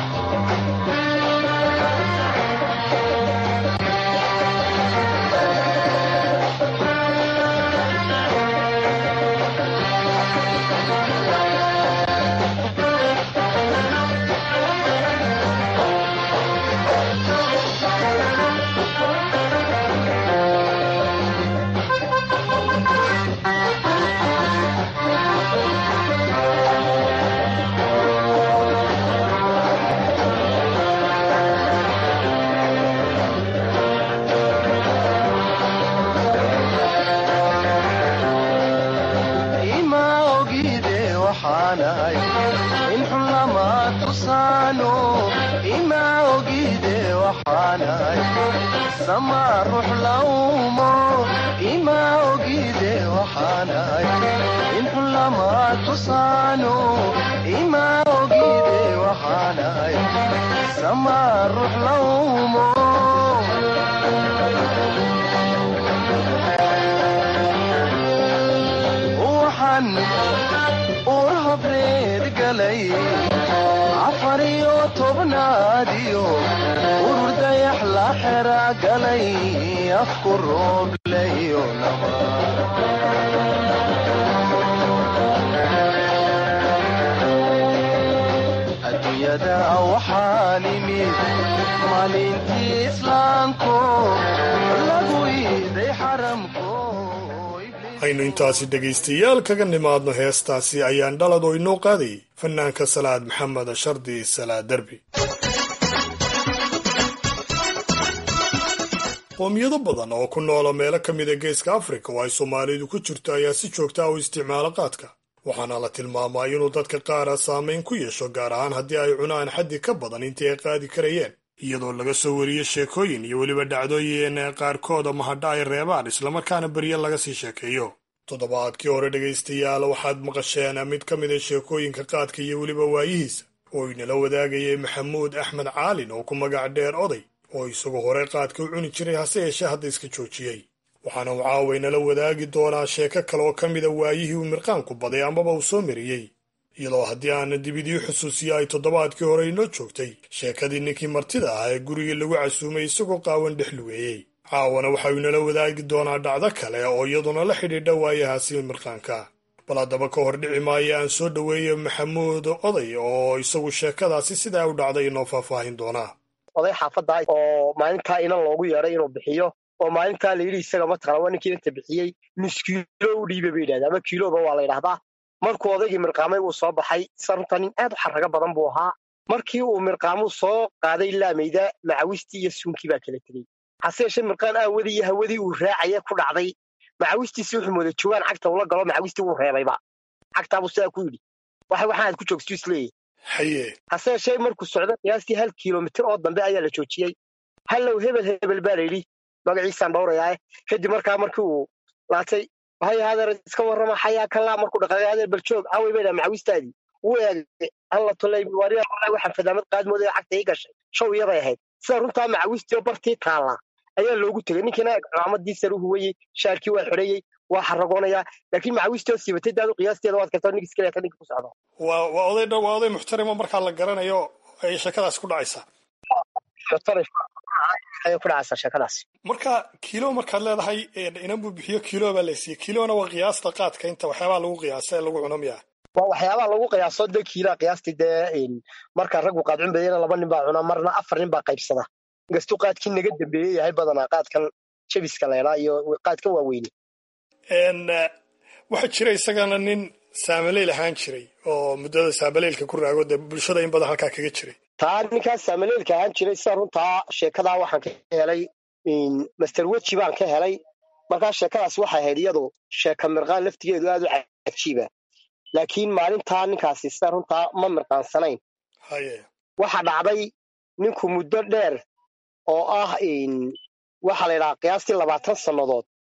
ima ogide waxaanahay in xun lama tusaano ima ogide waxaanahay sama ruux laumo ima ogide waxaanahay in xun lama tusaano ima ogide waxaanahay sama ruux laumo waxaan uur habreed galay afar iyo tobnaadiyo urur dayax la xera galay afku roobleyo naba adduunyada waxaan imid maalintii islaamko lagu iiday xaramko aynu intaasi dhegaystayaal kaga nimaadno heestaasi ayaan dhalad oo inoo qaadayay fanaanka salaad maxamed shardi salaad derbi qoomiyado badan oo ku noola meelo ka mida geeska afrika oo ay soomaalidu ku jirto ayaa si joogta ah u isticmaala qaadka waxaana la tilmaamaa inuu dadka qaara saamayn ku yeesho gaar ahaan haddii ay cunaan xaddi ka badan intii ay qaadi karayeen iyadoo laga soo wariyo sheekooyin iyo weliba dhacdooyin qaarkooda mahadha ay reebaan islamarkaana berye laga sii sheekeeyo toddobaadkii hore dhegaystayaal waxaad maqasheen mid ka mida sheekooyinka qaadka iyo weliba waayihiisa oo inala wadaagayay maxamuud axmed caalin oo ku magac dheer oday oo isagu hore qaadka u cuni jiray hase yeeshee hadda iska joojiyey waxaana uu caawa inala wadaagi doonaa sheeko kale oo ka mida waayihii uu mirqaanku baday amaba uu soo mariyey iyadoo haddii aana dibidii xusuusiya ay toddobaadkii hore inoo joogtay sheekadii ninkii martida ah ee gurigii lagu casuumay isagoo qaawan dhex lugeeyey caawana waxau inala wadaagi doonaa dhacdo kale oo iyaduna la xidhiidha waayahaasi mirqaanka bal haddaba ka hor dhici maayo aan soo dhoweeyo maxamuud oday oo isagu sheekadaasi sidaa u dhacday inoo faahfaahin doonaa oday xaafadda oo maalintaa inan loogu yeedhay inuu bixiyo oo maalintaa la yidhi isaga mataqana waa ninkii inta bixiyey nus kiilo u dhiiba bay yidhahdaa ama kiiloba waa la yidhahdaa markuu odaygii mirqaamay uu soo baxay sa runta nin aad u xarrago badan buu ahaa markii uu mirqaamuu soo qaaday laamayda macawistii iyo suunkii baa kala tegey hase yeeshee mirqaan aawadii iyo hawadii uu raacaya ku dhacday macawistiisi wuxuu mooda joogaan cagta ula galo macawistii wuu reebayba cagtaabuu sidaa ku yidhi waxa waxaanaad ku joogstu isleeyahy haye hase yeeshee markuu socdo qiyaastii hal kiilomitir oo dambe ayaa la joojiyey hallow hebel hebel baa la yidhi magaciisaan dhowrayaae kadib markaa markii uu laatay hay hadeer iska warrama xayaa kalaa markuu dhaqaaqay hadeer baljoog awey bay dhaha macawistaadii wuu eegay alla tolay waria wallahi waxaan fadaamad qaadmooday cagta ii gashay show iyaday ahayd sida runtaa macawistii oo bartii taallaa ayaa loogu tegey ninkiina cimaamadii sare u huwayey shaarkii waa xidhayey waa xaragoonayaa laakiin macawistii oo siibatay daadu qiyaasteeda waad kartaa ninka iska leeta ninka ku socdo waa waa oday dha waa oday muxtarimo markaa la garanayo ay sheekadaas ku dhacaysaa ayay ku dhacaysaa sheekadaas marka kiilo markaad leedahay inan buu bixiyo kiilo baa la siiyey kiilona waa qiyaasta qaadka inta waxyaabaha lagu qiyaasa ee lagu cuno miyaa waa waxyaabaha lagu qiyaaso de kiilaa qiyaastii dee marka raggu qaad cunbayana laba nin baa cuna marna afar nin baa qaybsada inkastuu qaadkii naga dambeeyey yahay badanaa qaadkan jabiska leedhaa iyo qaadkan waaweyne waxaa jira isagana nin saamaleyl ahaan jiray oo muddada saamaleylka ku raago dee bulshada in badan halkaa kaga jiray taa ninkaas saamaleylka ahaan jiray sida runtaa sheekadaa waxaan ka helay master weji baan ka helay markaa sheekadaas waxay ahayd iyadu sheeka mirqaan laftigeedu aad u cajiiba laakiin maalintaa ninkaasi sida runtaa ma mirqaansanayn haye waxa dhacday ninku muddo dheer oo ah waxaa la yidhahaa qiyaastii labaatan sannadood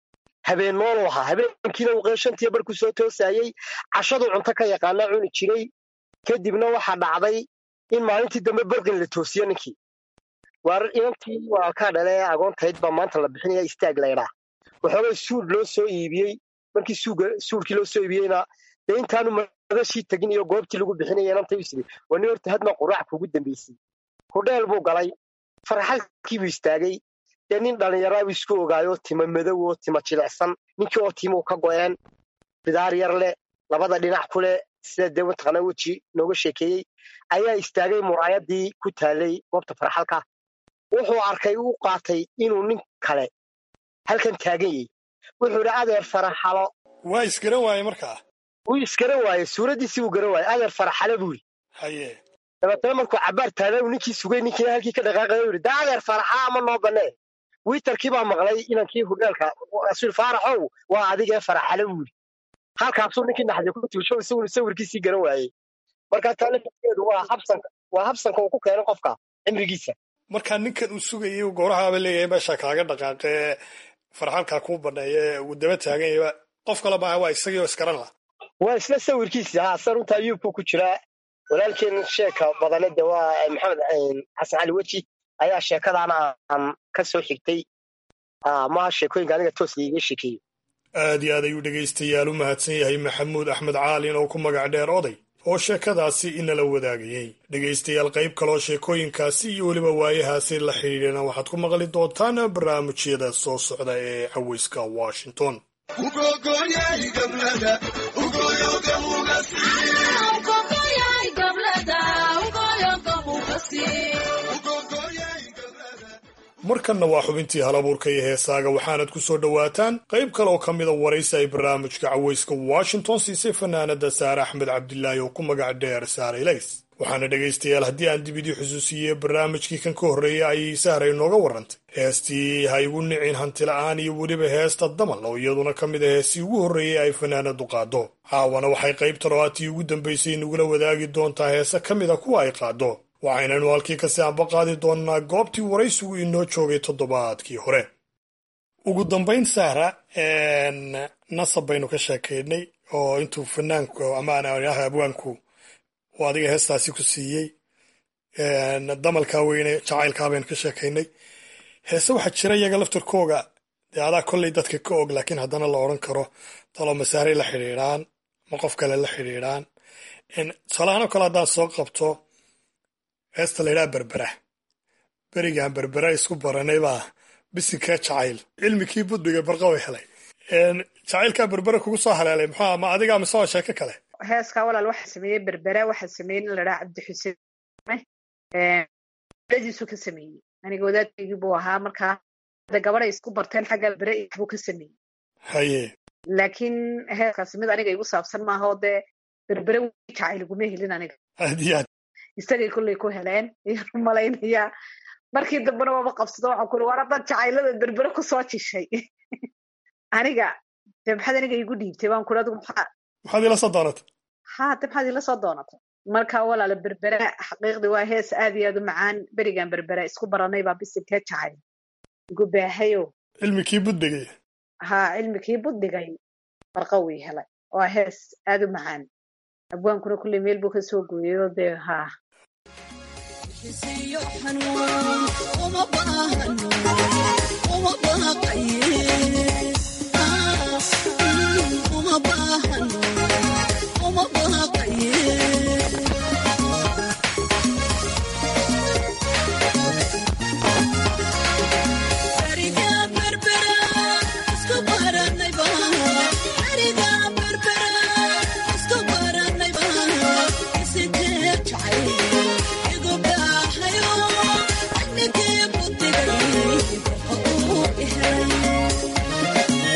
habeen noolu ahaa habeenkiina uu shantii barkuu soo toosayey cashaduu cunto ka yaqaana cuni jiray kadibna waxaa dhacday in maalintii dambe barqin la toosiyo ninkii waar inantii walaalkaa dhale ee agoontayd baa maanta la bixinaya istaag laydhaa waxoogay suud loo soo iibiyey markii suudkii loo soo iibiyeyna dee intaanu madashii tegin iyo goobtii lagu bixinaya inantay isiri waa nin horta hadma quraac kuugu dambaysay hudheel buu galay farxalkiibuu istaagay dee nin dhallinyaraabuu isku ogaayoo tima madow oo tima jilicsan ninkii oo timuu ka go'een bidaar yar leh labada dhinac ku leh sida dee mataqaanaa weji nooga sheekeeyey ayaa istaagay muraayadii ku taalay goobta farxalka wuxuu arkay u qaatay inuu nin kale halkan taagan yahay wuxuu idhi adeer faraxalo waa isgaran waaye markaa wuu isgaran waaye suuraddiisii wuu garan waaye adeer faraxale buu yidhi haye dabeetana markuu cabbaar taadaa uu ninkii sugay ninkiina halkii ka dhaqaaqaya u yidhi daa adeer faraxala ama noo bannee wiitarkii baa maqlay inankii hudheelka rasuul faaraxow waa adigee faraxale buu yidhi halkaasuu ninkii naxdii ku tuusho isaguna sawirkiisii garan waayey markaa taa lafteedu waa habsanka waa habsanka uu ku keenay qofka cimrigiisa markaa ninkan uu sugayay uu goorahaaba leeyahay meesha kaaga dhaqaaqee farxalkaa kuu banneeye uu daba taagan yahay qof kale maaha waa isagii oo iskaran lah waa isla sawirkiisii haa sa runta ayuubku ku jiraa walaalkeen sheeka badane de waa maxamed xasan cali weji ayaa sheekadaana aan ka soo xigtay maha sheekooyinka aniga toos iiga sheekeeyo aad iyo aad ayuu dhegaystayaal u mahadsan yahay maxamuud axmed caalin oo ku magac dheer oday oo sheekadaasi inala wadaagayey dhegaystayaal qayb kaloo sheekooyinkaasi iyo weliba waayahaasi la xidhiidhana waxaad ku maqli doontaan barnaamijyada soo socda ee caweyska washington markanna waa xubintii halabuurka iyo heesaaga waxaanad ku soo dhowaataan qayb kale oo ka mida waraysi ay barnaamijka caweyska washington siisay fanaanada saare axmed cabdilaahi oo ku magac dheer saare ilays waxaana dhegaystayaal haddii aan dib idii xusuusiyey barnaamijkii kan ka horreeyay ayay sahray nooga warrantay heestii ha igu nicin hantila'aan iyo weliba heesta damal oo iyaduna ka mid a heestii ugu horreeyey ay fanaanadu qaado caawana waxay qaybta roaatii ugu dambaysay nagula wadaagi doontaa heese ka mid a kuwa ay qaado waxaynanu halkii kasii ambaqaadi doonnaa goobtii waraysigu inoo joogay toddobaadkii hore ugu dambayn sahra nasab baynu ka sheekaynay oo intuu fanaanku amaan abwaanku uu adiga heestaasi ku siiyey damalkaa weyne jacaylkaa baynu ka sheekaynay heese waxaa jira iyaga laftarkooga dee adaa kolley dadka ka og laakiin haddana la odhan karo talo masaaray la xidhiidhaan ma qof kale la xidhiidhaan tusaalahaan oo kale haddaan soo qabto heesta laydhaha berbera berigaan berbera isku baranay baa bisinkee jacayl cilmikii budbiga barqa way helay jacaylkaa berbera kugu soo haleelay muxuu ma adigaa mise waa sheeko kale heeskaa walaal waxaa sameeyey berbera waxaa sameeyey nin ladhaha cabdi xuseen dadiisu ka sameeyey aniga wadaadkaygii buu ahaa markaa de gabaday isku barteen xagga berbere buu ka sameeyey haye laakiin heeskaasi mid aniga igu saabsan maaha oo dee berbere jacayl iguma helin aniga aad iyo aad isagay kolley ku heleen ayaan malaynayaa markii dambena waaba qabsado waxaan kuli war haddaad jacaylada berbere kusoo jishay aniga de maxaad aniga igu dhiibtay waan kuli adigu maxaa maxaad ila soo doonatay ha de maxaad ila soo doonatay marka walaala berbere xaqiiqdii waa hees aad iyo aad u macaan berigan berbere isku baranay baa bisinkee jacayl igu baahayo cilmikii budbigay ha cilmikii buddigay barqa wii helay waa hees aad u macaan abwaankuna kulley meel buu ka soo gooyayoo dee haa Thank you.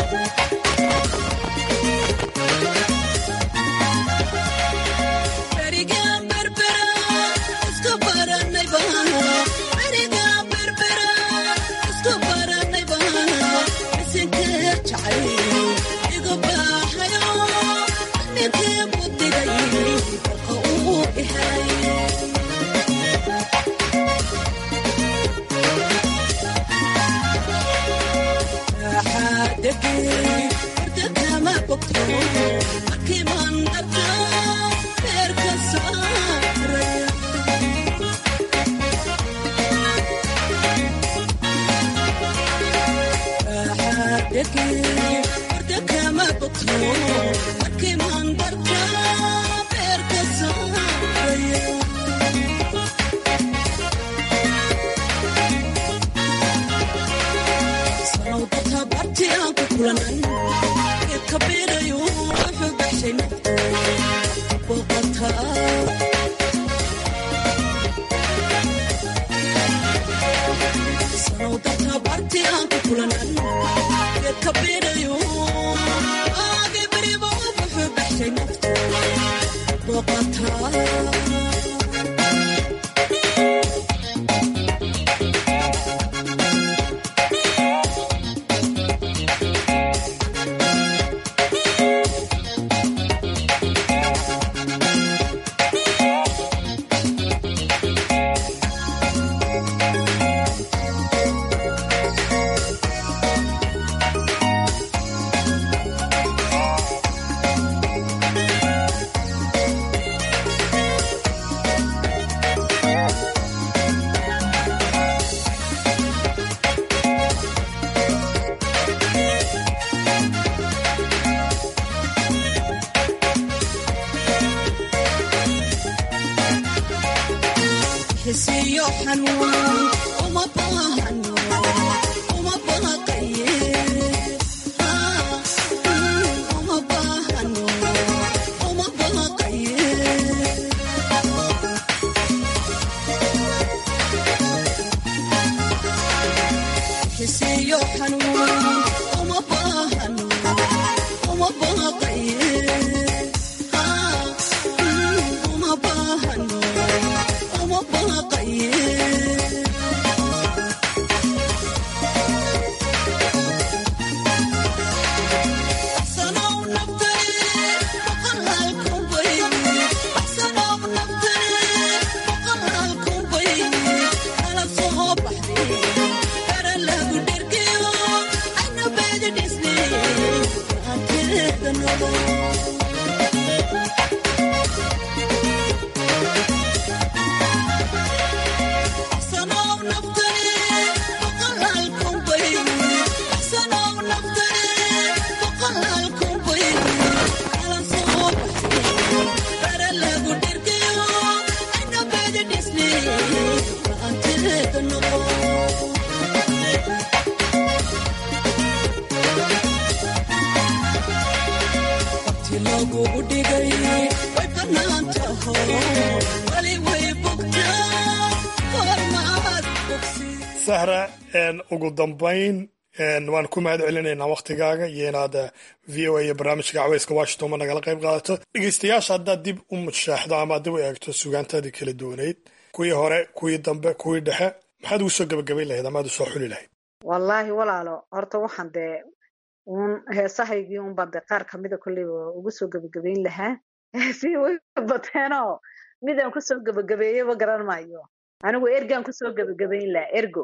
sahra ugu dambayn waan ku mahad celinaynaa waktigaaga iyo inaad v o a iyo barnaamijka caweyska washington ma nagala qayb qaadato dhegeystayaasha haddaad dib u mushaaxdo ama dib u eegto sugaantaadii kala duwaneyd kuwii hore kuwii dambe kuwii dhexe maxaad ugu soo gebagabayn lahayd amaad usoo xuli lahayd wallaahi walaalo horta waxaan dee uun heesahaygii unbaan dee qaar kamida kolleyba ugu soo gebagabayn lahaa heesihii way bateenoo midaan kusoo gebagabeeyeyba garan maayo anigu ergaan kusoo gebagabayn lahaa ergo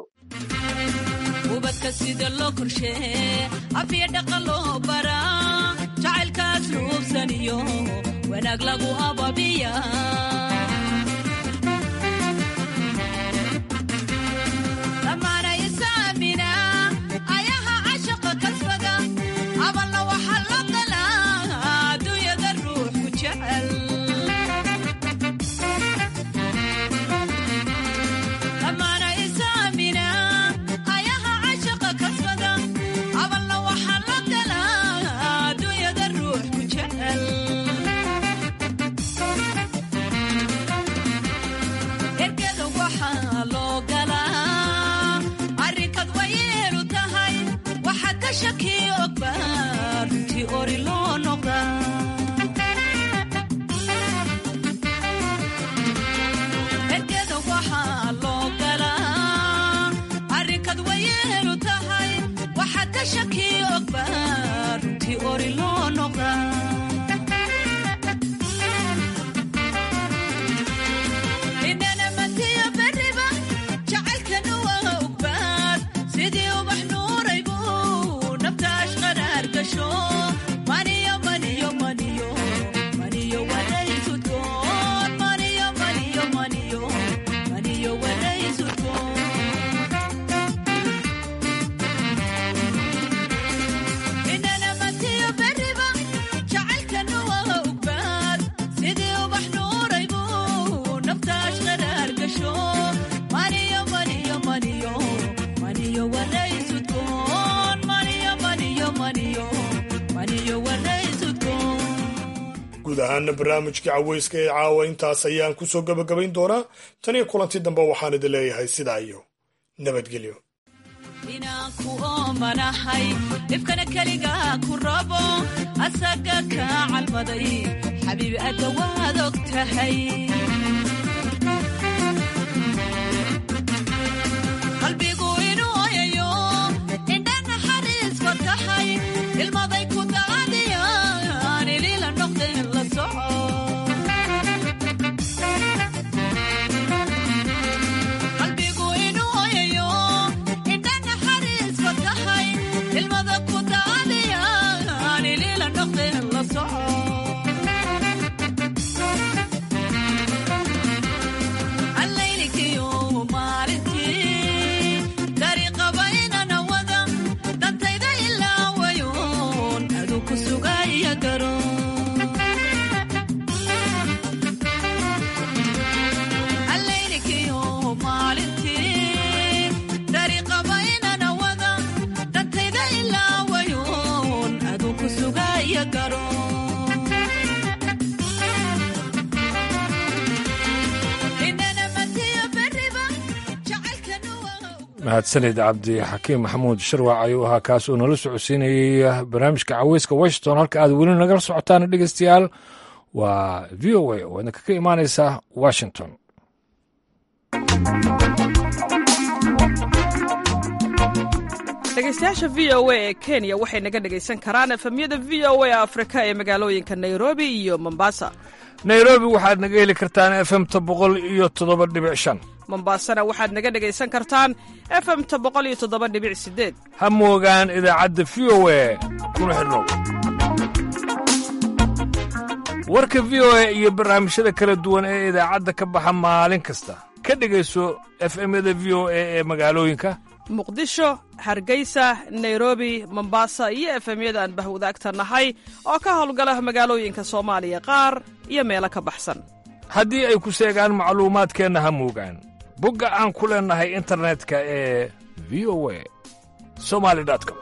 ubadka sida loo korshee afiya dhaqa loo baraa jacaylkaas luubsaniyo wanaag lagu ababiya dhammaana isaamina ayaha cashaqa kasbada aballa waxa la galaa adduunyada ruux ku jecel dhammaana isaamina ayaha cashaqa kasbada aballa waxa la galaa adduunyada ruux ku jecel ergeda waxaa loo galaa arrinkad wayeelu tahay waxa ka shaki ogba runtii ori loo noqda ergeda waxaa loo galaa arrinkad wayeelu tahay waxa ka shaki ogba runtii ori loo noqda inana matiya beriba jacaylkana waa ogbaad sidii ubax nuuraybu naftaas qaraar gasho maniyo maniyo maniyo maniyo waraysudkoon maniyo maniyo maniyo maniyo waraysudkoon inana matiya beriba jacaylkana waa ogbaad sidii ubax nuuraybu naftaas qaraar gasho maniyo maniyo maniyo maniyo waraysudkoon maniyo maniyo maniyo maniyo waraysudkoon guud ahaana barnaamijkii caweyska ee caawa intaas ayaan ku soo gebagabayn doonaa tan iyo kulanti dambe waxaan idin leeyahay sidaa iyo nabadgelyo inaan ku oomanahay dhibkana keligaa ku rabo asaga kaa calmaday xabiibi adda waad og tahay qalbigu inuu oyayo indha naxariiska tahay ilmaday ku daadiyaan ilila noqdeen la soco qalbigu inuu oyayo indha naxariiska tahay ilmada ku daadiyaan ilila noqdeen la soco mahadsanid cabdixakiim maxamuud sharwac ayuu ahaa kaas oo nala socodsiinayey barnaamijka caweyska washington halka aad weli nagala socotaan dhegeystayaal waa v o a oo idinka ka imaaneysa washington dhegeystayaasha v o a ee kenya waxay naga dhegaysan karaan efemyada v o a afrika ee magaalooyinka nairobi iyo mombasa nairobi waxaad naga heli kartaan efemta boqol iyo toddoba dhibic shan mombasana waxaad naga dhegaysan kartaan efemta boqol iyo toddoba dhibic sideed ha moogaan idaacadda v o a kuna xidhnow warka v o a iyo barnaamijyada kala duwan ee idaacadda ka baxa maalin kasta ka dhegayso efemyada v o a ee magaalooyinka muqdisho hargeysa nairobi mombasa iyo efemyada aan bahwadaagta nahay oo ka howlgala magaalooyinka soomaaliya qaar iyo meelo ka baxsan haddii ay ku seegaan macluumaadkeenna ha moogaan bogga aan ku leennahay internetka ee v o a somali com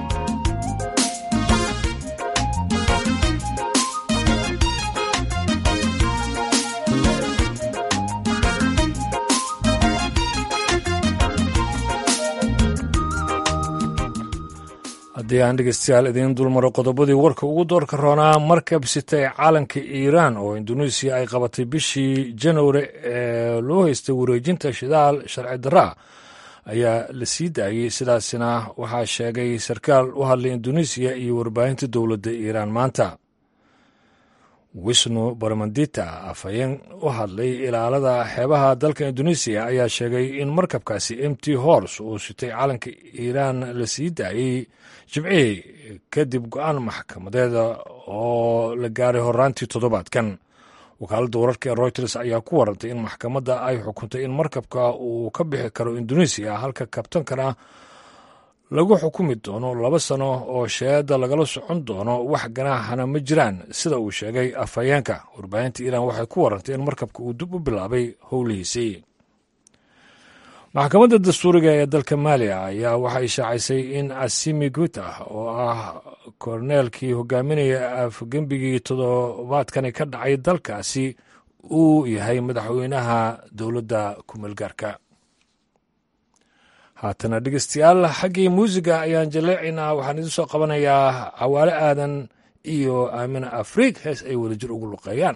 haddii aan dhegeystayaal idiin dulmaro qodobadii warka ugu doorka roonaa markab sitay caalanka iiraan oo induneisiya ay qabatay bishii januari ee loo haystay wareejinta shidaal sharci daraa ayaa la sii daayey sidaasina waxaa sheegay sarkaal u hadlay induneisiya iyo warbaahinta dowladda iiraan maanta wisnu baramandita afhayeen u hadlay ilaalada xeebaha dalka induneisiya ayaa sheegay in markabkaasi m t hors uu sitay calanka iiraan la sii daayey jimcihii kadib go-aan maxkamadeeda oo la gaaray horaantii toddobaadkan wakaaladda wararka ee reuters ayaa ku warantay in maxkamadda ay xukuntay in markabka uu ka bixi karo induneisiya halka kabtankana lagu xukumi doono laba sano oo sheeda lagala socon doono wax ganaaxana ma jiraan sida uu sheegay afhayeenka warbaahinta iiraan waxay ku warantay in markabka uu dib u bilaabay howlihiisii maxkamadda dastuuriga ee dalka maaliya ayaa waxay shaacisay in asimi guta oo ah korneelkii hogaaminaya afgembigii toddobaadkani ka dhacay dalkaasi uu yahay madaxweynaha dowladda kumeelgaarka haatana dhegeystayaal xaggii muusiga ayaan jaleecaynaa waxaan idiin soo qabanayaa cawaale aadan iyo aamina afriig hees ay wadajir ugu luqeeyaan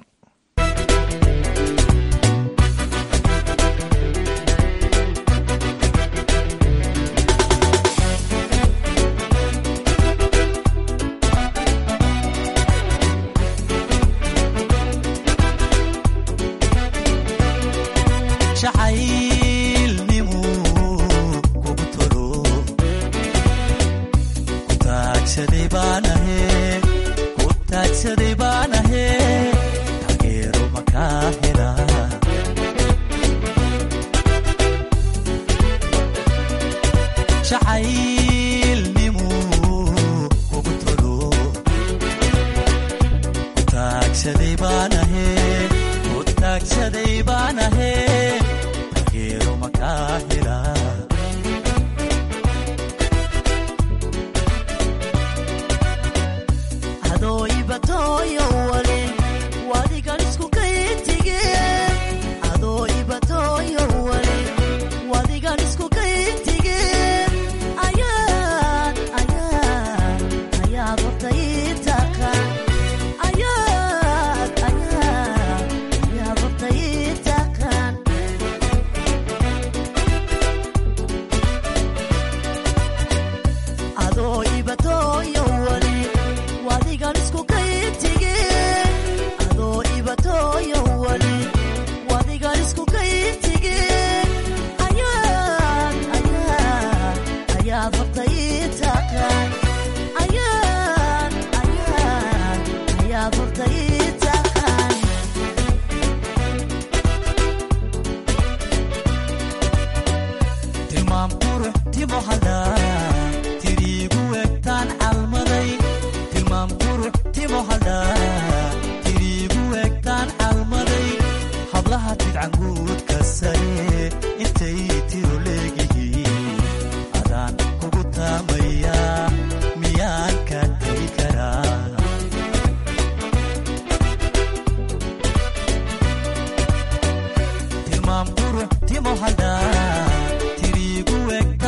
timo hada tirigu egta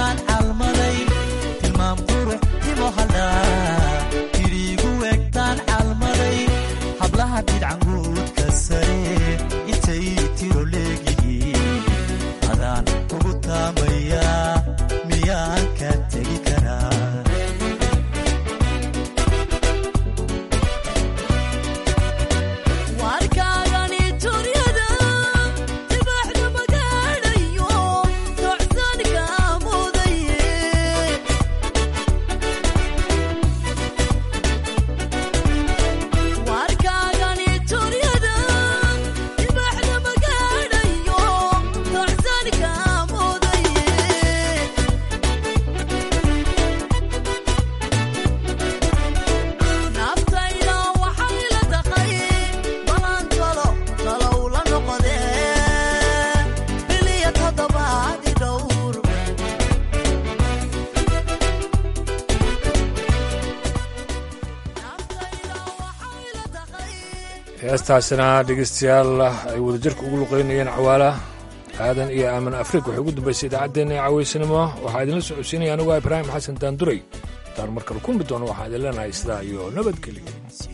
heestaasina dhegeystayaal ay wadajirka ugu luqeynayeen cawaala aadan iyo aamin afrika waxay ugu dambaysay idaacaddeenna ee cawaysanimo waxaa idinla socodsiinaya anigu ah ibraahim xasan daanduray intaan mar kale kulmi doono waxaan idin leenahay sidaa iyo nabadgelyo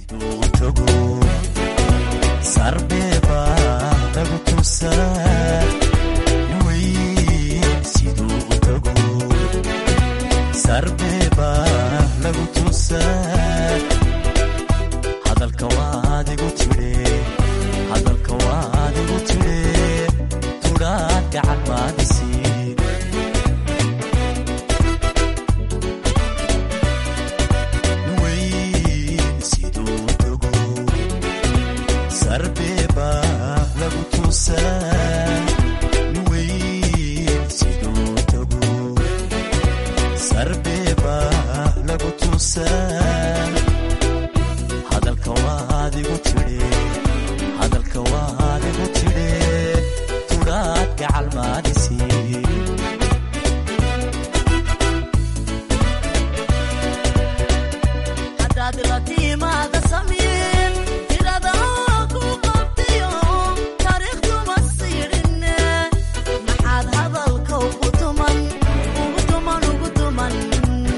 sarbeeba lagu tusaa weyn siduu u tago sarbeeba lagu tusaa hadalka waad igu tidhe hadalka waad igu tidhe tudhaad gacan maadisiin weyn siduu u tago sarbeeba lagu tusaa weyn siduu u tago sarbeeba lagu tusaa